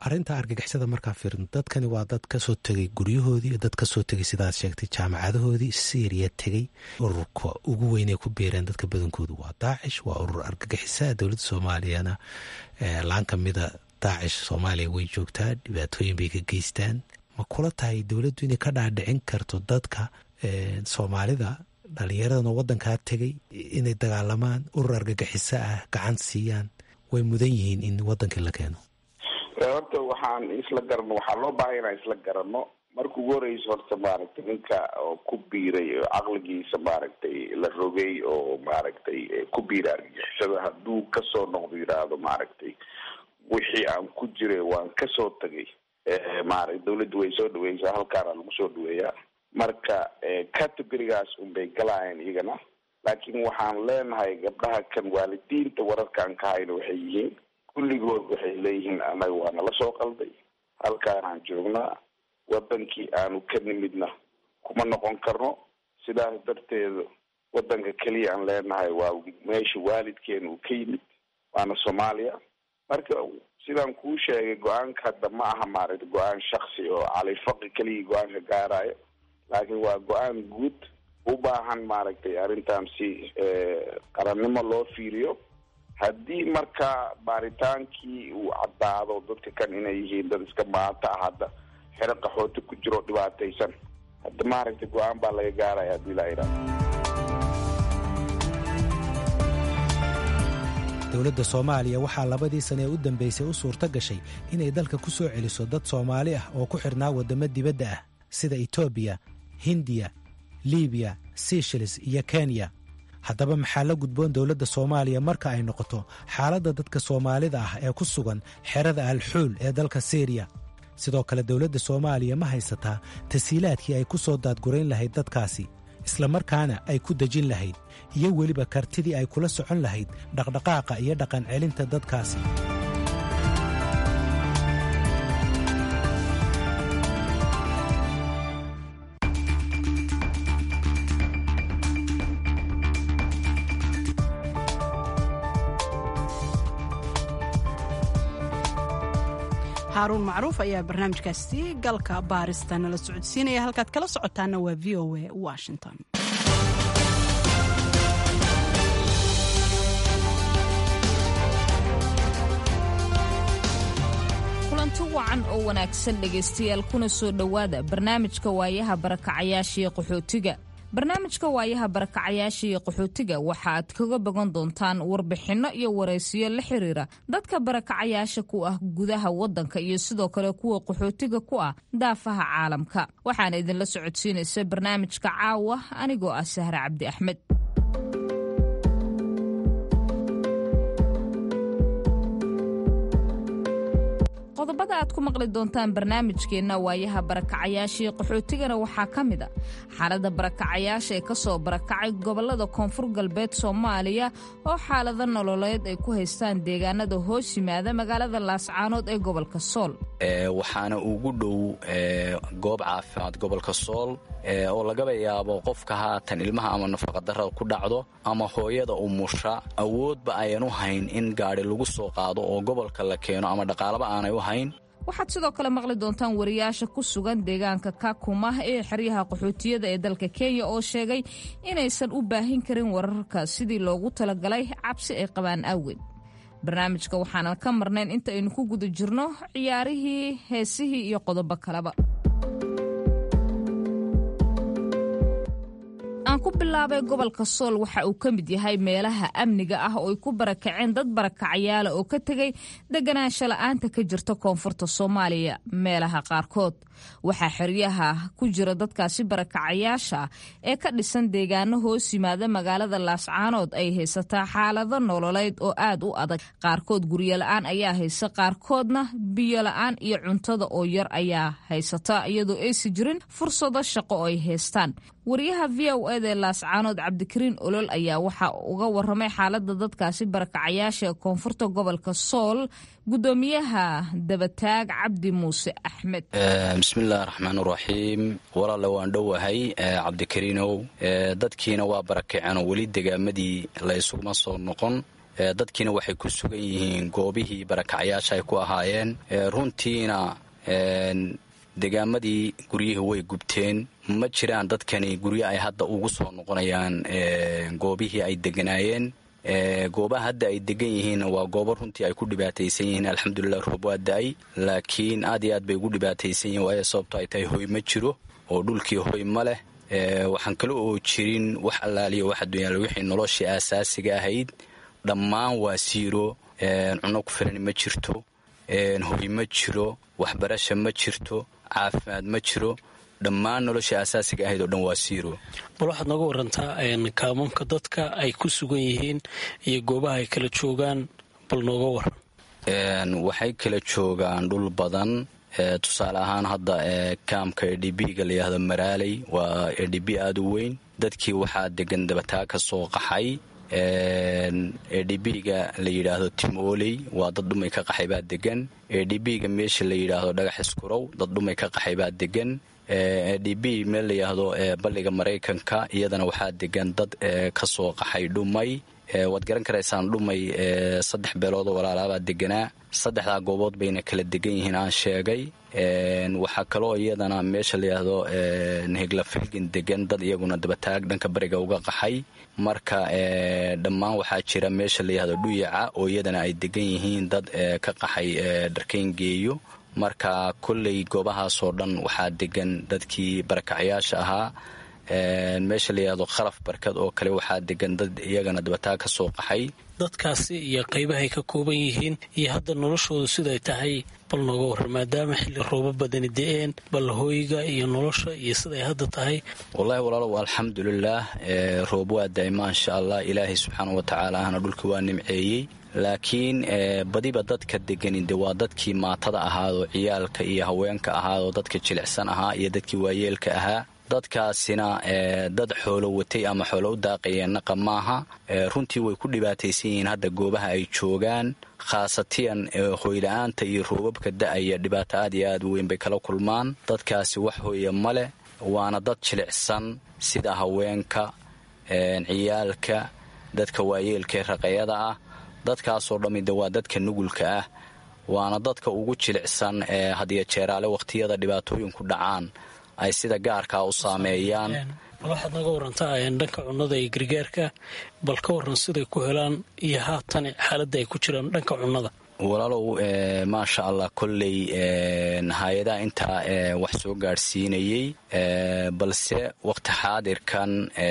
arrinta argagixisada markaa fiirin dadkani waa dad kasoo tegay guryahoodii dad kasoo tegay sidaad sheegtay jaamacadahoodii syriya tegey ururka ugu weynay ku biireen dadka badankoodu waa daacish waa urur argagixisa dowladda soomaaliyana laan kamida daacish soomaaliya way joogtaa dhibaatooyin bay ka geystaan ma kula tahay dowladdu inay ka dhaadhicin karto dadka soomaalida dhalinyaradan oo wadankaa tegay inay dagaalamaan urur argagixiso ah gacan siiyaan way mudan yihiin in wadankii la keeno horta waxaan isla garano waxaa loo baahay inaan isla garano marka ugu horeysa horta maaragtay ninka oo ku biiray oo caqligiisa maaragtay la rogay oo maaragtay ku biiray argagixisada hadduu kasoo noqdo yidhaahdo maaragtay wixii aan ku jiray waan kasoo tagay maaragtay dawladda way soo dhaweysaa halkaana lagu soo dhaweeyaa marka categorigaas unbay galaayeen iyagana laakiin waxaan leenahay gabdhaha kan waalidiinta wararkaan ka hayno waxay yihiin kulligood waxay leeyihiin annaga waa nala soo qalday halkaanaan joognaa wadankii aanu ka nimidna kuma noqon karno sidaas darteeda wadanka keliya aan leenahay waa meesha waalidkeena uu ka yimid waana soomaaliya marka sidaan kuu sheegay go-aanka hadda ma aha maaragta go-aan shaksi oo califaqi keligii go-aanka gaarayo laakiin waa go-aan guud u baahan maaragtay arrintan si qarannimo loo fiiriyo haddii marka baaritaankii uu caddaado dadka kan inay yihiin dad iska maata ah hadda xero qaxooti ku jiro dhibaataysan hadda maaragtay go-aan baa laga gaaraya haddii laa yidhahdo dowladda soomaaliya waxaa labadii sane ee u dambeysay u suurto gashay inay dalka ku soo celiso dad soomaali ah oo ku xidhnaa waddamo dibadda ah sida etoobiya hindiya libiya seychelles iyo kenya haddaba maxaa la gudboon dowladda soomaaliya marka ay noqoto xaaladda dadka soomaalida ah ee ku sugan xerada alxuul ee dalka syriya sidoo kale dowladda soomaaliya ma haysataa tasiilaadkii ay ku soo daadgurayn lahayd dadkaasi islamarkaana ay ku dejin lahayd iyo weliba kartidii ay kula socon lahayd dhaqdhaqaaqa iyo dhaqan celinta dadkaasi haaruun macruuf ayaa barnaamijkaasi galka baarista nala socodsiinaya halkaad kala socotaana waa v o a washington kulanti wacan oo wanaagsan dhegaystayaal kuna soo dhowaada barnaamijka waayaha barakacayaashiiyo qaxootiga barnaamijka waayaha barakacayaasha iyo qaxootiga waxa aad kaga bogan doontaan warbixinno iyo waraysiyo la xiriira dadka barakacayaasha ku ah gudaha wadanka iyo sidoo kale kuwa qaxootiga ku ah daafaha caalamka waxaana idinla socodsiinaysa barnaamijka caawa anigoo ah sahre cabdi axmed qodobada aad ku maqli doontaan barnaamijkeenna waayaha barakacayaashii qaxootigana waxaa ka mid a xaalada barakacayaasha ee kasoo barakacay gobolada koonfur galbeed soomaaliya oo xaalado nololeed ay ku haystaan deegaanada hoos yimaada magaalada laascaanood ee gobolka sool waxaana ugu dhow goob caafimaad gobolka sool oo lagaba yaabo qofka haatan ilmaha ama nafaqadarada ku dhacdo ama hooyada umusha awoodba ayan u hayn in gaadhi lagu soo qaado oo gobolka la keeno ama dhaqaalaba aanay u hayn waxaad sidoo kale maqli doontaan wariyaasha ku sugan deegaanka kakuma ee xeryaha qaxootiyada ee dalka kenya oo sheegay inaysan u baahin karin wararka sidii loogu talagalay cabsi ay qabaan awgeed barnaamijka waxaanan ka marnayn inta aynu ku guda jirno ciyaarihii heesihii iyo qodobo kaleba aan ku bilaabay gobolka sool waxa uu ka mid yahay meelaha amniga ah oo ay ku barakaceen dad barakacayaala oo ka tegay deganaansho la'aanta ka jirta koonfurta soomaaliya meelaha qaarkood waxaa xeryaha ku jira dadkaasi barakacayaasha ee ka dhisan deegaano hoos yimaada magaalada laascaanood ay haysataa xaalado nololeed oo aad u adag qaarkood guryo la-aan ayaa haysa qaarkoodna biyo la-aan iyo cuntada oo yar ayaa haysata iyadoo aysi jirin fursado shaqo oo ay haystaan wariyaha v o eda ee laascaanood cabdikariin olol ayaa waxa uga waramay xaalada dadkaasi barakacayaasha ee koonfurta gobolka sool gudoomiyaha dabataag cabdi muuse axmed bismillahi raxmaan uraxiim walaale waan dhowahay cabdikariinow dadkiina waa barakaceenoo weli degaamadii la ysuguma soo noqon dadkiina waxay ku sugan yihiin goobihii barakacyaasha ay ku ahaayeen runtiina degaamadii guryihii way gubteen ma jiraan dadkani guryo ay hadda ugu soo noqonayaan goobihii ay deganaayeen goobaha hadda ay degan yihiin waa goobo runtii ay ku dhibaataysan yihiin alxamdulilah roob waa da-ay laakiin aad iyo aad bay ugu dhibaataysan yihiin waayo sababto ay tahay hoy ma jiro oo dhulkii hoy ma leh waxaan kale oo jirin wax allaaliya wax adduunyaal wixii noloshii aasaasiga ahayd dhammaan waa siiro cunno ku filan ma jirto hoy ma jiro waxbarasha ma jirto caafimaad ma jiro dhammaan noloshii aasaasiga ahayd oo dhan waa siiro bal waxaad nooga warantaa kaamuunka dadka ay ku sugan yihiin iyo goobaha ay kala joogaan bal nooga waran waxay kala joogaan dhul badan tusaale ahaan hadda kaamka e d b-ga layidhahdo maraaley waa e d b aada u weyn dadkii waxaa degan dabataa ka soo qaxay e d b-ga la yidhaahdo timooley waa dad dhumay ka qaxay baa degan e d b-ga meesha la yidhaahdo dhagax iskurow dad dhumay ka qaxay baa degan e d b meel layidhaahdo balliga maraykanka iyadana waxaa degan dad ka soo qaxay dhumay waad garan karaysaan dhumay saddex beeloodoo walaalaabaa deganaa saddexdaa goobood bayna kala degan yihiin aan sheegay waxaa kaloo iyadana meesha layidhaahdo hegla filgin degan dad iyaguna dabataag dhanka bariga uga qaxay marka dhammaan waxaa jira meesha layidhahdo dhuyaca oo iyadana ay degan yihiin dad ka qaxay dharkayn geeyo marka kolley goobahaasoo dhan waxaa degan dadkii barakacyaasha ahaa meesha layidhahdo khalaf barkad oo kale waxaa degan dad iyagana dabataa ka soo qaxay dadkaasi iyo qaybahay ka kooban yihiin iyo hadda noloshoodu siday tahay bal nooga waran maadaama xilli roobo badani de-een bal hooyga iyo nolosha iyo siday hadda tahay wallaahi walaalow alxamdulilaah roob waa da-ay maasha allah ilaahay subxaanau watacaala ahna dhulka waa nimceeyey laakiin badiba dadka degani de waa dadkii maatada ahaadoo ciyaalka iyo haweenka ahaadoo dadka jilicsan ahaa iyo dadkii waayeelka ahaa dadkaasina dad xoolo watay ama xoolo u daaqayeen naqa maaha runtii way ku dhibaataysan yihiin hadda goobaha ay joogaan khaasatiyan hoyla-aanta iyo roobabka da-aya dhibaato aad iyo aad u weyn bay kala kulmaan dadkaasi wax hooya ma leh waana dad jilicsan sida haweenka ciyaalka dadka waayeelka ee raqayada ah dadkaasoo dhammi de waa dadka nugulka ah waana dadka ugu jilicsan ee hadiyo jeeraale wakhtiyada dhibaatooyinku dhacaan ay sida gaarkaa u saameeyaan bal waxaad naga warantaa dhanka cunnada iyo gargaarka bal ka waran siday ku helaan iyo haatan xaaladda ay ku jiraan dhanka cunnada walaalow maasha allah kolley hay-adaha intaa wax soo gaadhsiinayey balse waqti xaadirkan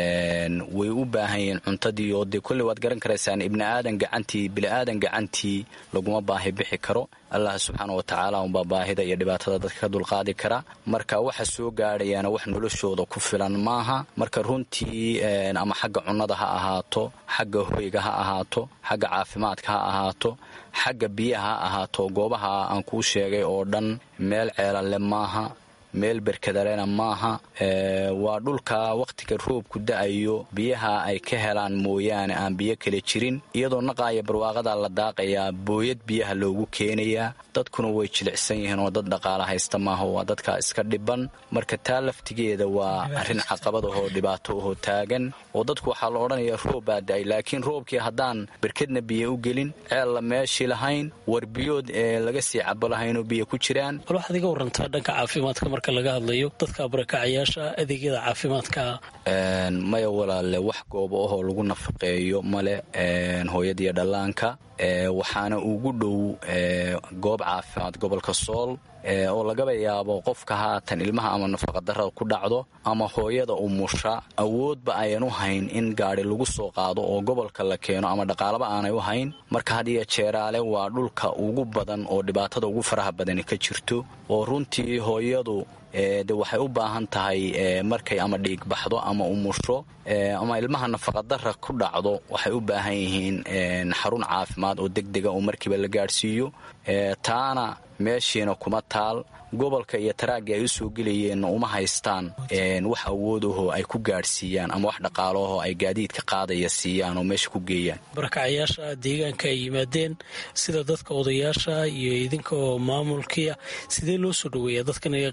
way u baahan yihiin cuntadii oo dee kolley waad garan karaysaan ibni aadan gacantii bili-aadan gacantii laguma baahi bixi karo allah subxaana wa tacaala unbaa baahida iyo dhibaatada dadka ka dulqaadi kara marka waxa soo gaadhayaana wax noloshooda ku filan maaha marka runtii ama xagga cunnada ha ahaato xagga hoyga ha ahaato xagga caafimaadka ha ahaato xagga biyaha ha ahaato goobaha aan kuu sheegay oo dhan meel ceelanle maaha meel berkadalena maaha waa dhulka wakhtiga roobku da-ayo biyaha ay ka helaan mooyaane aan biyo kale jirin iyadoo naqaaya barwaaqada la daaqayaa booyad biyaha loogu keenayaa dadkuna way jilicsan yihiin oo dad dhaqaala haysta maaha waa dadka iska dhiban marka taa laftigeeda waa arrin caqabad ahoo dhibaato ahoo taagan oo dadku waxaa la odhanayaa roob baa da-ay laakiin roobkii haddaan berkedna biyo u gelin ceella meeshii lahayn war biyood ee laga sii cabo lahaynoo biyo ku jiraan bal waxaad iga warantaa dhanka caafimaadka marka laga hadlayo dadka barakacayaasha adeegyada caafimaadka maya walaale wax goobo ahoo lagu nafaqeeyo male hooyadiiyo dhallaanka waxaana ugu dhow goob caafimaad gobolka sool oo lagaba yaabo qofka haatan ilmaha ama nafaqadarada ku dhacdo ama hooyada umusha awoodba ayan u hayn in gaadi lagu soo qaado oo gobolka la keeno ama dhaqaalaba aanay u hayn marka hadiyo jeeraale waa dhulka ugu badan oo dhibaatada ugu faraha badani ka jirto oo runtii hooyadu de waxay u baahan tahay markay ama dhiig baxdo ama umusho ama ilmaha nafaqadara ku dhacdo waxay u baahan yihiin xarun caafimaad oo degdega oo markiiba la gaadhsiiyo taana meeshiina kuma taal gobolka iyo taraagii ay u soo gelayeenna uma haystaan wax awoodaho ay ku gaadhsiiyaan ama wax dhaqaalaho ay gaadiidka qaadaya siiyaan oo meesha ku geeyaan barakacayaasha deegaanka ay yimaadeen sida dadka odayaasha iyo idinka oo maamulkiia sidee loo soo dhaweeya dadkan qaabka soo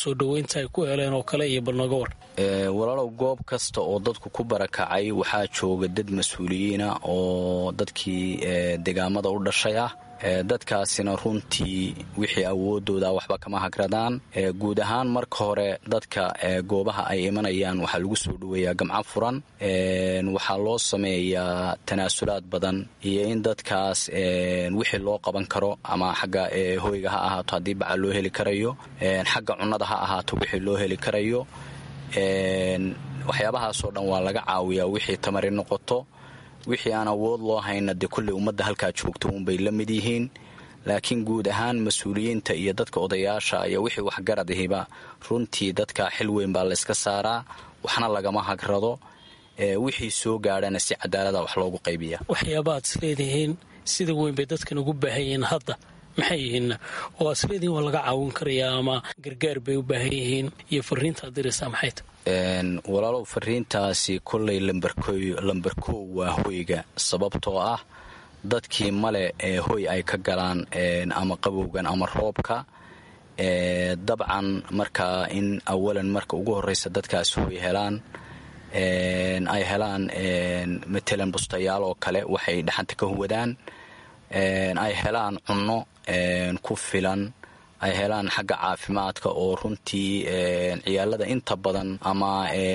soo dhoweynta ay ku heleen oo kale iyo balnoga war walaalow goob kasta oo dadku ku barakacay waxaa jooga dad mas-uuliyiina oo dadkii degaamada u dhashay ah dadkaasina runtii wixii awoodooda waxba kama hagradaan guud ahaan marka hore dadka goobaha ay imanayaan waxaa lagu soo dhoweeyaa gamco furan waxaa loo sameeyaa tanaasulaad badan iyo in dadkaas wixii loo qaban karo ama xagga hoyga ha ahaato haddii baca loo heli karayo xagga cunnada ha ahaato wixii loo heli karayo waxyaabahaasoo dhan waa laga caawiyaa wixii tamari noqoto wixii aan awood loo hayna dee kulley ummadda halkaa joogto uunbay la mid yihiin laakiin guud ahaan mas-uuliyiinta iyo dadka odayaasha iyo wixii waxgarad ahiba runtii dadka xil weyn baa layska saaraa waxna lagama hagrado wixii soo gaadhana si cadaalada wax loogu qaybiya waxyaaba aad isleedihiin sida weyn bay dadkan ugu baahan yihiin hadda maxay yihiin oo aad isleedihiin waa laga caawin karayaa ama gargaar bay u baahan yihiin iyo fariintaad diraysaa maxay ta walaalow fariintaasi kolley lambarkow waa hoyga sababtoo ah dadkii male ee hoy ay ka galaan ama qabowgan ama roobka dabcan markaa in awalan marka ugu horreysa dadkaas hoy helaan ay helaan matalan bustayaal oo kale waxay dhaxanta ka huwadaan ay helaan cunno ku filan ay helaan xagga caafimaadka oo runtii ciyaalada inta badan ama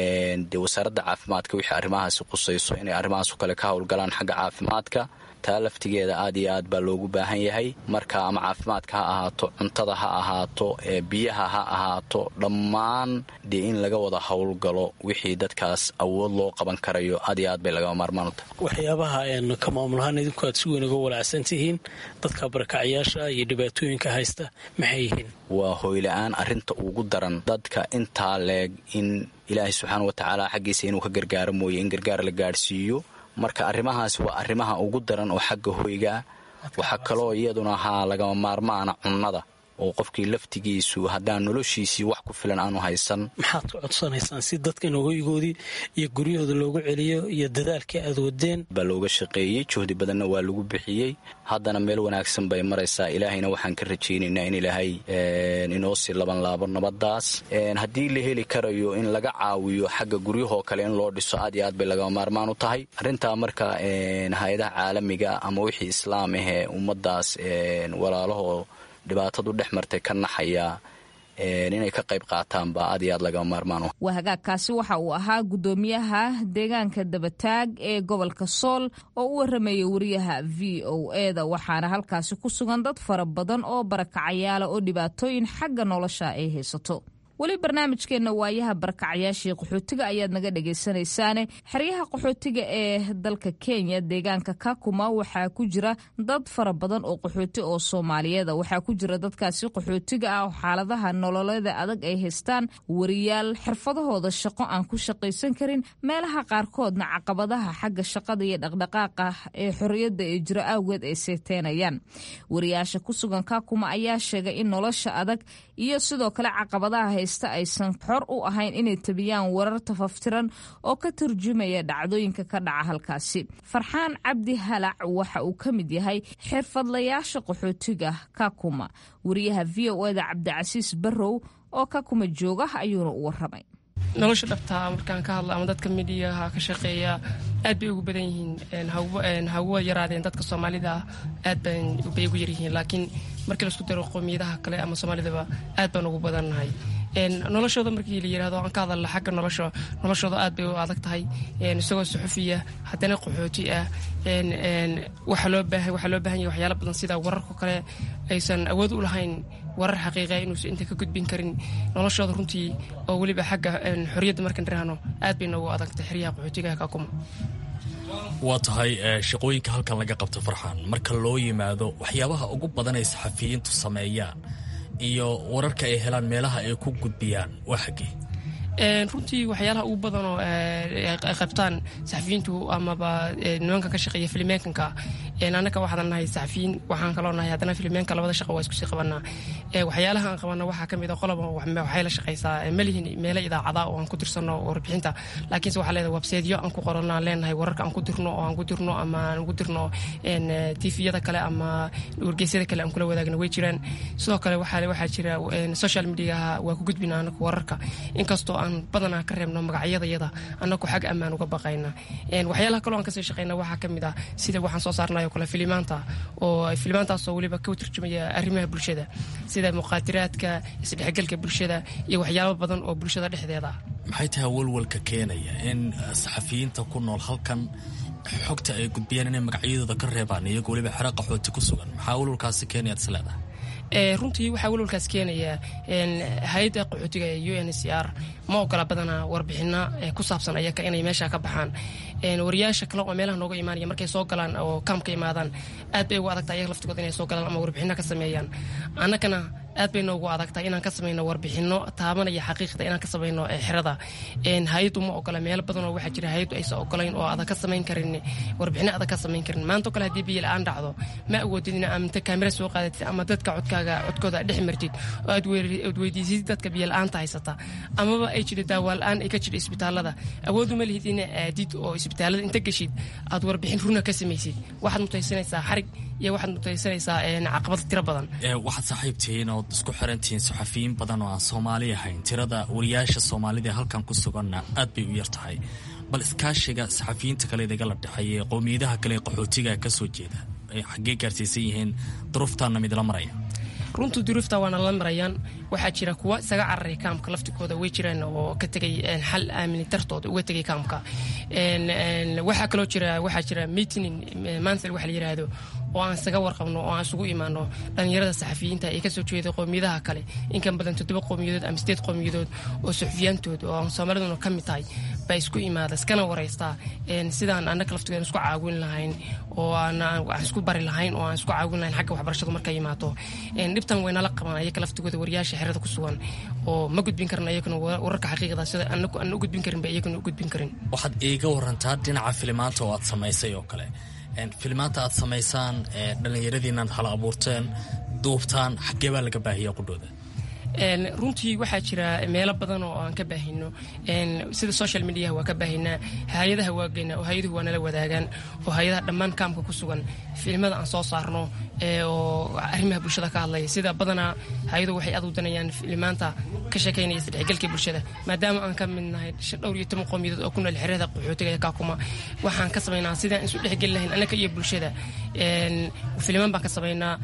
de wasaaradda caafimaadka wixii arrimahaasi qusayso inay arrimahaaso kale ka howlgalaan xagga caafimaadka taa laftigeeda aad iyo aad baa loogu baahan yahay marka ama caafimaadka ha ahaato cuntada ha ahaato biyaha ha ahaato dhammaan dee in laga wada howlgalo wixii dadkaas awood loo qaban karayo aad iyo aad bay lagama maarmaan u tahay waxyaabaha ka maamulahaan idinku aad si weyn uga walaacsan tihiin dadka barakacyaasha iyo dhibaatooyinka haysta maxay yihiin waa hoyla-aan arrinta ugu daran dadka intaa leeg in ilaahay subxaana watacaala xaggiisa inuu ka gargaaro mooye in gargaar la gaadhsiiyo marka arrimahaas waa arrimaha ugu daran oo xagga hoygaa waxaa kaloo iyaduna ahaa lagama maarmaana cunnada oo qofkii laftigiisu haddaan noloshiisii wax ku filan aanu haysan maxaad ku codsanaysaan si dadkan hoygoodii iyo guryahooda loogu celiyo iyo dadaalkii aad wadeen baa looga shaqeeyey juhdi badanna waa lagu bixiyey haddana meel wanaagsan bay maraysaa ilaahayna waxaan ka rajaynaynaa in ilaahay inoo sii laban laabo nabadaas haddii la heli karayo in laga caawiyo xagga guryahoo kale in loo dhiso aad iyo aad bay lagama maarmaan u tahay arrintaa marka hay-adaha caalamiga ama wixii islaam ahee ummadaas walaalahoo dhibaatadu dhex martay ka naxaya inay ka qayb qaataan baa aad iyo aad lagama maarmaan waa hagaagkaasi waxa uu ahaa guddoomiyaha deegaanka dabataag ee gobolka sool oo u waramayay wariyaha v o e da waxaana halkaasi ku sugan dad fara badan oo barakacayaala oo dhibaatooyin xagga nolosha ay haysato weli barnaamijkeenna waayaha barakacyaashii qaxootiga ayaad naga dhegaysanaysaane xeryaha qaxootiga ee dalka kenya deegaanka kakuma waxaa ku jira dad fara badan oo qaxooti oo soomaaliyeeda waxaa ku jira dadkaasi qaxootiga ah oo xaaladaha nololeeda adag ay haystaan wariyaal xirfadahooda shaqo aan ku shaqaysan karin meelaha qaarkoodna caqabadaha xagga shaqada iyo dhaqdhaqaaqa ee xorriyadda ee jiro awgeed ay seeteenayaan wariyaasha ku sugan kakuma ayaa sheegay in nolosha adag iyo sidoo kale caqabadaha haysta aysan xor u ahayn inay tabiyaan warar tafaftiran oo ka turjumaya dhacdooyinka ka dhaca halkaasi farxaan cabdi halac waxa uu ka mid yahay xirfadlayaasha qaxootiga kakuma wariyaha v o eda cabdicasiis barrow oo kakuma jooga ayuuna u waramay nolosha dhabtaa markaan ka hadlo ama dadka midiyaha ka shaqeeya aad bay ugu badan yihiin hauwa yaraadeen dadka soomaalida aad bay ugu yaryihiin laakiin markii laisku daro qoomiyadaha kale ama soomaalidaba aad baan ugu badannahay noloshooda markii la yirahdo aan ka hadalla xagga nolosha noloshooda aad bay u adag tahay isagoo suxufiya haddana qaxooti ah waxaa loo baahan yahay waxyaala badan sida wararka kale aysan awood u lahayn warar xaqiiqa inuusan inta ka gudbin karin noloshooda runtii oo weliba xagga xorriyadda markaan dhirahno aad bay noogu adagtay xeryaha qaxootigaha kakuma waa tahay shaqooyinka halkan laga qabto farxan marka loo yimaado waxyaabaha ugu badan ay saxafiyiintu sameeyaan iyo wararka ay helaan meelaha ay ku gudbiyaan waa xaggee runtii waxyaalaha ugu badanoo ay qabtaan saxafiyiintu amaba nimankan ka shaqeeya filimeenkanka annaka waxaan nahay saxafiyiin waxaan kaloo nahay haddana filimeenka labada shaqo waa iskusii qabanaa waxyaalaha aan qabana waxaa ka mid a qoloba waxay la shaqaysaa malihin meelo idaacada oo aan ku dirsano warbixinta laakiinse waxaa leedahay websiteedyo aan ku qorano aan leenahay wararka aan ku dirno oo aan ku dirno ama aan ugu dirno tviyada kale ama wargeysyada kale aan kula wadaagna way jiraan sidoo kale waxaa jira social mediaha waa ku gudbina anaku wararka inkastoo aan badanaa ka reebno magacyadayada anaku xag ammaan uga baqayna waxyaalaha kaloo aan kasii shaqeyna waxaa ka mid ah sida waxaan soo saarnayo kale filimaanta oo filimaantaasoo weliba ka turjumaya arrimaha bulshada sida muqaadiraadka isdhexgalka bulshada iyo waxyaabo badan oo bulshada dhexdeeda ah maxay tahay walwalka keenaya in saxafiyiinta ku nool halkan xogta ay gudbiyaan inay magacyadooda ka reebaan iyagoo weliba xero qaxooti ku sugan maxaa walwalkaasi keenayaad is leedahay runtii waxaa walwalkaas keenaya hay-adda qaxootiga ee u n c r ma ogola badanaa warbixino ku saabsan ayaka inay meesha ka baxaan wariyaasha kale oo meelaha nooga imaanaya markay soo galaan oo kaamka imaadaan aad bay ugu adagtahay ayaga laftigooda inay soo galaan ama warbixino ka sameeyaan annagana aad bay noogu adagtahay inaan ka samayno warbixino taabanaya xaqiiqda inaan ka samayno xerada hay-addu ma ogola meelo badan oo waxaa jira hay-addu aysan ogolayn oo adag ka samayn karin warbixino adag ka samayn karin maanta oo kale haddii biyo la-aan dhacdo ma awoodid in amta kaamira soo qaadatid ama dadka codkaaga codkooda dhex martid oo aad weydiisid dadka biyo la-aanta haysata amaba ay jira daawaa la-aan ay ka jira isbitaalada awoodu ma lihid ina aadid oo isbitaalada inta geshid aad warbixin runa ka samaysid waxaad mutaysanaysaa xarig iyo waxaad mutaysanaysaa caqabad tiro badan waxaad saaxiibtihiin ood isku xirantihiin saxafiyiin badan oo aan soomaali ahayn tirada wariyaasha soomaalida ee halkan ku suganna aad bay u yar tahay bal iskaashiga saxafiyiinta kale idagala dhexeeya ee qowmiyadaha kale ee qaxootiga ka soo jeeda ay xaggee gaarsiisan yihiin duruuftaana midla maraya runtii duruufta waana la marayaan waxaa jira kuwa isaga cararay kaamka laftigooda way jiraan oo ka tegay xal aamini dartooda uga tegay kaamka waxaa kaloo jira waxaa jira meeting mansel waxa la yiraahdo oo aan isaga warqabno oo aan isugu imaano dhallinyarada saxafiyiinta ee kasoo jeeda qowmiyadaha kale inkan badan toddoba qowmiyadood ama sideed qowmiyadood oo saxufiyaantood oo aan soomaaliduna ka mid tahay baa isku imaada iskana wareystaa sidaan annaga laftigood isku caawin lahayn oo aan isku bari lahayn oo aan isku caawin lahayn xagga waxbarashadu markay imaato dhibtan waynala qabaan ayaga laftigooda wariyaasha xerada ku sugan oo ma gudbin karin ayaguna wararka xaqiiqda sida anagu aan u gudbin karin ba iyaguna u gudbin karin waxaad iiga warantaa dhinaca filimaanta oo aad samaysay oo kale filimaanta aad samaysaan dhallinyaradiinaad hala abuurteen duubtaan xaggee baa laga baahiya qudhooda runtii waxaa jira meelo badan oo aan ka baahino sida social mediaha waa ka baahinaa hay-adaha waageynaa oo hay-aduhu waa nala wadaagaan oo hay-adaha dhammaan kaamka ku sugan filimada aan soo saarno oo arrimaha bulshada ka hadlaya sida badanaa hay-aduhu waxay aad u danayaan filimaanta ka sheekaynaya isdhexgalka bulshada maadaama aan ka mid nahay dhowr iyo toban qowmiyadood oo ku nool xerada qaxootiga ee kaakuma waxaan ka samaynaa sidaan isu dhexgeli lahayn annaka iyo bulshada filimaan baan ka samaynaa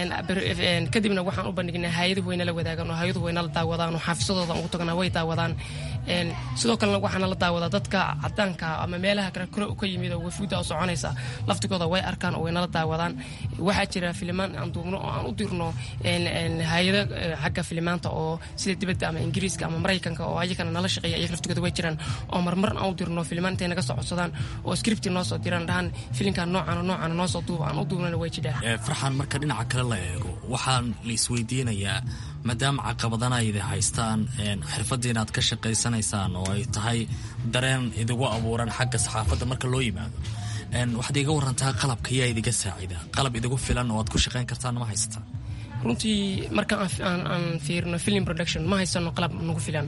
kadibna waxaan u bandhignaa hay-aduhu way nala wadaagaan oo hay-aduhu way nala daawadaan oo xaafisadooda ugu tagnaa way daawadaan sidoo kalena waxaana la daawadaa dadka cadaanka ama meelaha kale kore ka yimid oo wafuudda oo soconaysa laftigooda way arkaan oo way nala daawadaan waxaa jira filimaan aan duubno oo aan u dirno hay-ado xagga filimaanta oo sida dibadda ama ingiriiska ama maraykanka oo ayagana nala shaqeeya ayaga laftigooda way jiraan oo marmar aan u dirno filimaan intay naga soo codsadaan oo scripti noo soo diraan dhahan filinkan noocan noocan noo soo duuba aan u duubnana way jidhaa farxaan marka dhinaca kale la eego waxaan la isweydiinayaa maadaama caqabadana ay idin haystaan xirfadda inaad ka shaqaysanaysaan oo ay tahay dareen idigu abuuran xagga saxaafadda marka loo yimaado waxaad iga warantaa qalabka yaa idiga saacida qalab idigu filan oo aad ku shaqayn kartaan ma haysataan runtii marka aan fiirino film production ma haysano qalab nagu filan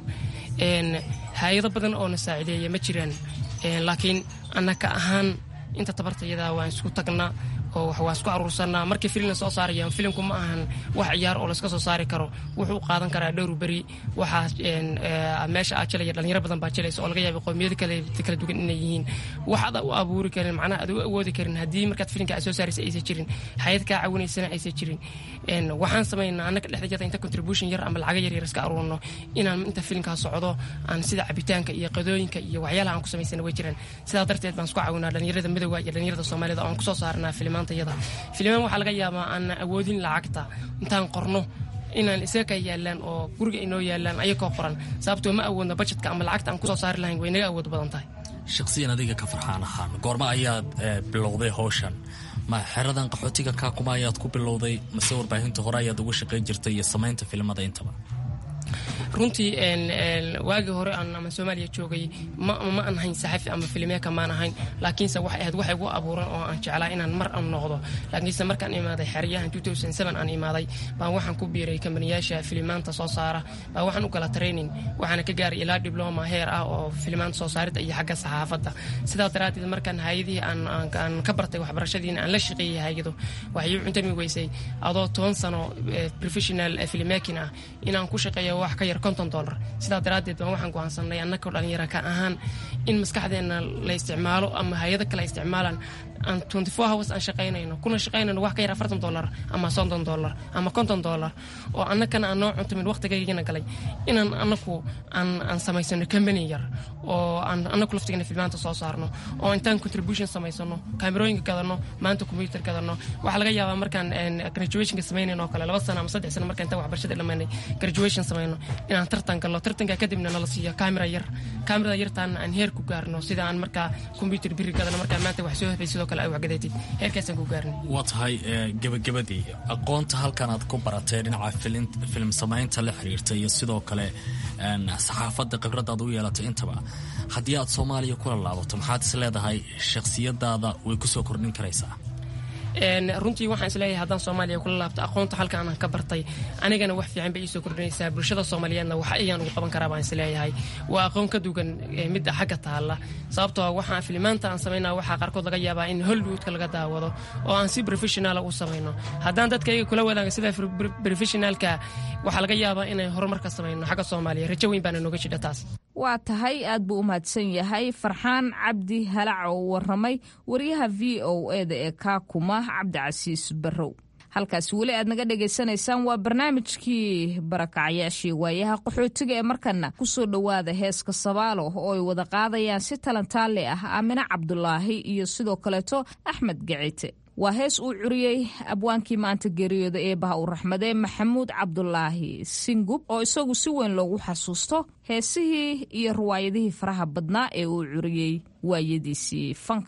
hay-ado badan oo na saacideeya ma jiraan laakiin annaka ahaan inta tabartayada waan isku tagnaa oo waa isku aruursanaa markii filmna soo saarayaan filimku ma ahan wax ciyaar oo layska soo saari karo wuxuu qaadan karaa dhowr beri waxaa meesha aa jelaya dhalinyaro badan baa jelaysa oo laga yaaba qowmiyado kale kala duwan inay yihiin waxaad u abuuri karin macnaha aad u awoodi karin haddii markaad filimka aad soo saaraysa aysan jirin hayad kaa caawinaysana aysan jirin waxaan samaynaa annaga dhexdajada inta contribution yar ama lacaga yar yar iska aruurno inaan inta filimkaa socdo aan sida cabitaanka iyo qadooyinka iyo waxyaalaha aan ku samaysana way jiraan sidaa darteed baan isku caawinaa dhalinyarada midowga iyo dhalinyarada soomaalida oo aan kusoo saarnaa filimaan filimaan waxaa laga yaabaa aan awoodin lacagta intaan qorno inaan isaga ka yaalaan oo guriga inoo yaalaan ayakoo qoran sababtoo ma awoodno bajetka ama lacagta aan kusoo saari lahayn way naga awood badan tahay shaqsiyan adiga ka farxaan ahaan goorma ayaad bilowday howshan ma xeradan qaxootiga kaakuma ayaad ku bilowday mase warbaahinta hore ayaad uga shaqayn jirtay iyo samaynta filimada intaba runtii waagii hore aan ama soomaaliya joogay ma ma aan hayn saxafi ama filimeeka maan ahayn laakiinse waxay ahayd wax igu abuuran oo aan jeclaa inaan mar aan noqdo laakiinse markaan imaaday xeryahan aan imaaday baan waxaan ku biiray kambaniyaasha filimaanta soo saara baa waxaan u gala training waxaana ka gaaray ilaa dibloma heer ah oo filimaanta soo saaridda iyo xagga saxaafadda sidaa daraaddeed markaan hayadihii aan ka bartay waxbarashadiina aan la shaqeeyay hayado waxay u cuntami weysay adoo toban sano professional filmmaking ah inaan ku shaqeeyo wax ka yar konton dollar sidaa daraaddeed baan waxaan go'aansanay annakoo dhalinyara ka ahaan in maskaxdeenna la isticmaalo ama hay-ado kale isticmaalaan aan twenty four hours aan shaqaynayno kuna shaqaynayno wax ka yar afartan dollar ama soddon dollar ama konton dollar oo annakana aan noo cuntamin waqtigaygana galay inaan annaku aan aan samaysano company yar oo aan annaku laftigana filmaanta soo saarno oo intaan contribution samaysano kaamirooyinka gadano maanta computer gadano waxaa laga yaabaa markaan graduationka samaynayn oo kale laba sano ama saddex sano markaan intaan waxbarashada dhammaynay graduation samayno inaan tartan galno tartanka kadibna nala siiyo kaamira yar kaamirada yartaana aan heer ku gaarno sida aan markaa computer biri gadano markaan maanta wax soo hebay sidoo kale ay waxgadatid heerkaasaan ku gaarnay waa tahay gebagabadii aqoonta halkan aad ku baratay dhinaca filim samaynta la xiriirta iyo sidoo kale saxaafadda khibradda aad u yeelatay intaba haddii aad soomaaliya kula laabato maxaad is leedahay shakhsiyadaada way ku soo kordhin karaysaa runtii waxaan isleeyahay haddaan soomaaliya kula laabto aqoonta halkaan aan ka bartay anigana wax fiican bay iisoo kordhinaysaa bulshada soomaaliyeedna wax ayaan ugu qaban karaa baan isleeyahay waa aqoon ka dugan midda xagga taalla sababtoo waxaan filimaanta aan samaynaa waxaa qaarkood laga yaabaa in hollywoodka laga daawado oo aan si professionala u samayno haddaan dadka iyaga kula wadaaga sida professionalka waxaa laga yaabaa inay horumar ka samayno xagga soomaaliya rajo weyn baana nooga jidha taas waa tahay aad buu u mahadsan yahay farxaan cabdi halac oo waramay wariyaha v o eda ee kaakuma cabdicasiis barrow halkaasi weli aad naga dhagaysanaysaan waa barnaamijkii barakacayaashii waayaha qaxootiga ee markana kusoo dhowaada heeska sabaalo oo ay wada qaadayaan si talantaale ah aamine cabdulaahi iyo sidoo kaleeto axmed gacite waa hees uu curiyey abwaankii maanta geeriyooda eebaha u raxmadee maxamuud cabdulaahi singub oo isagu si weyn loogu xasuusto heesihii iyo riwaayadihii faraha badnaa ee uu curiyey waayadiisii fanka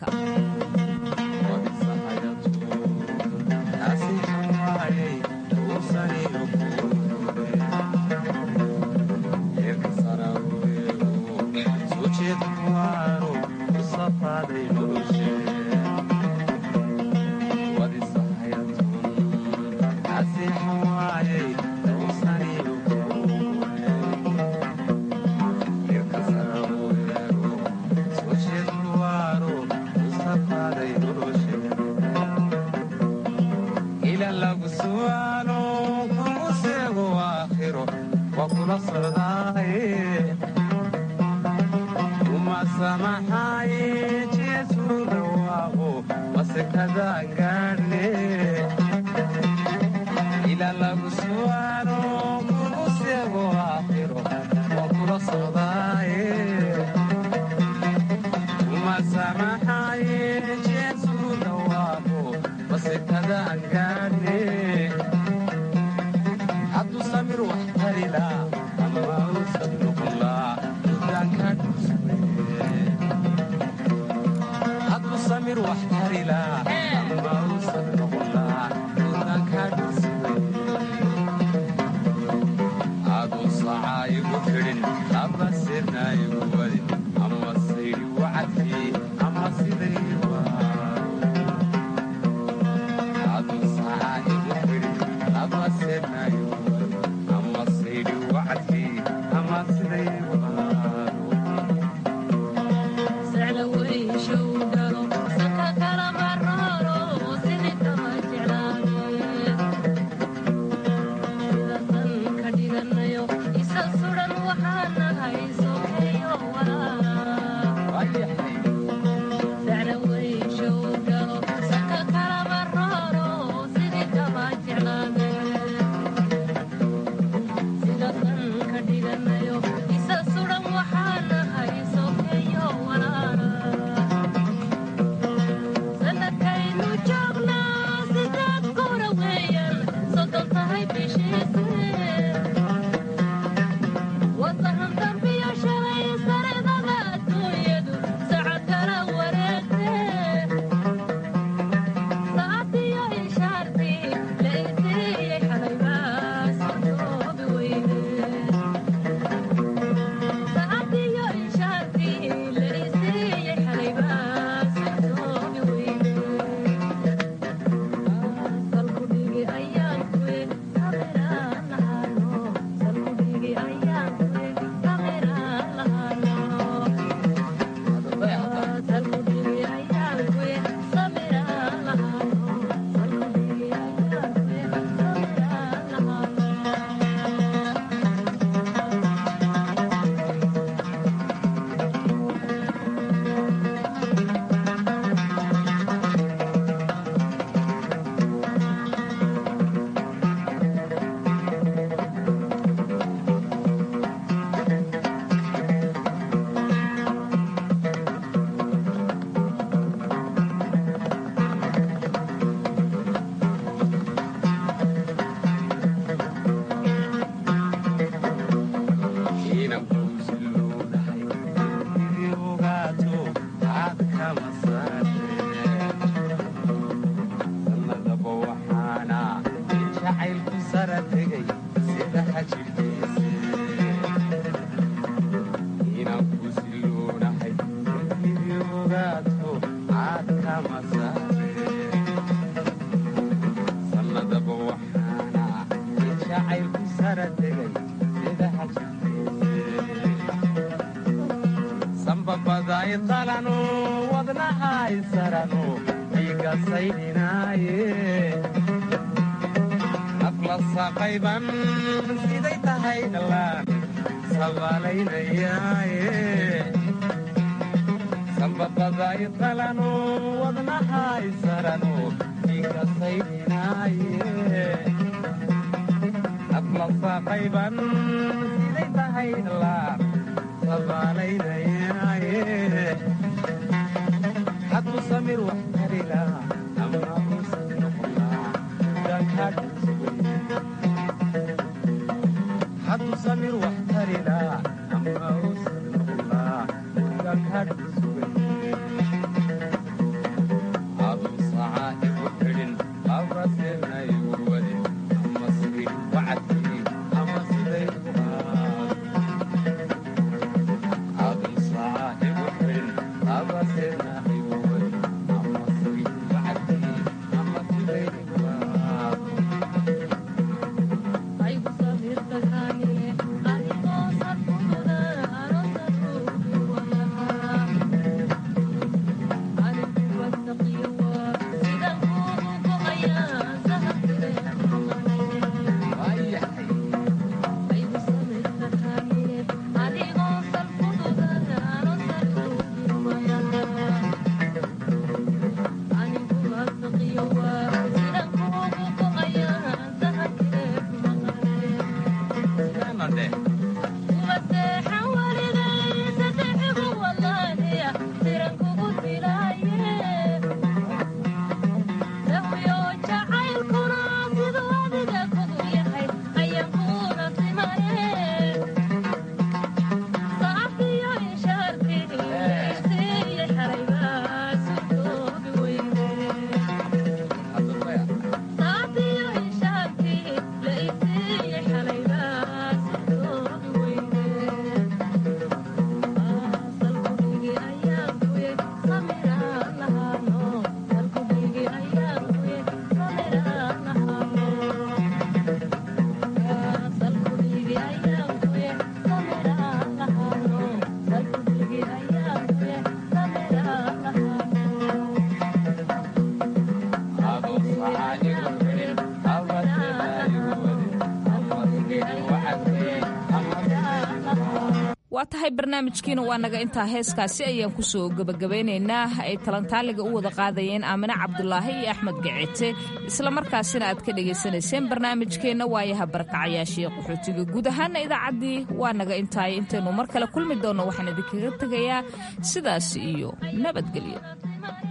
What's the sambabaday qalano wadnahay sarano dhiigasaydhinaaye afla saqayban siday tahay dhalaan sabaalaynayaaye sambabaday qalano wadnahay sarano dhiigasaydhinaaye afla saqayban siday tahay dhalaan xadku samir wax tarila ama usan noqonaa xadku samir wax tarila ama usan noqonaa gankadhi sugan adu saca igu xidhin abraseena igu wadin ama sigin wacadkii ama siday uqaa waa tahay barnaamijkiina waa naga intaa heeskaasi ayaan kusoo gebagabaynaynaa ay talantaaliga u wada qaadayeen aamine cabdulaahi iyo axmed gacete islamarkaasina aad ka dhagaysanayseen barnaamijkeenna waayaha barakacayaashii qaxootiga guud ahaana idaacaddii waa naga intaay intaynu mar kale kulmi doonno waxaan idinkaga tegayaa sidaas iyo nabadgelyo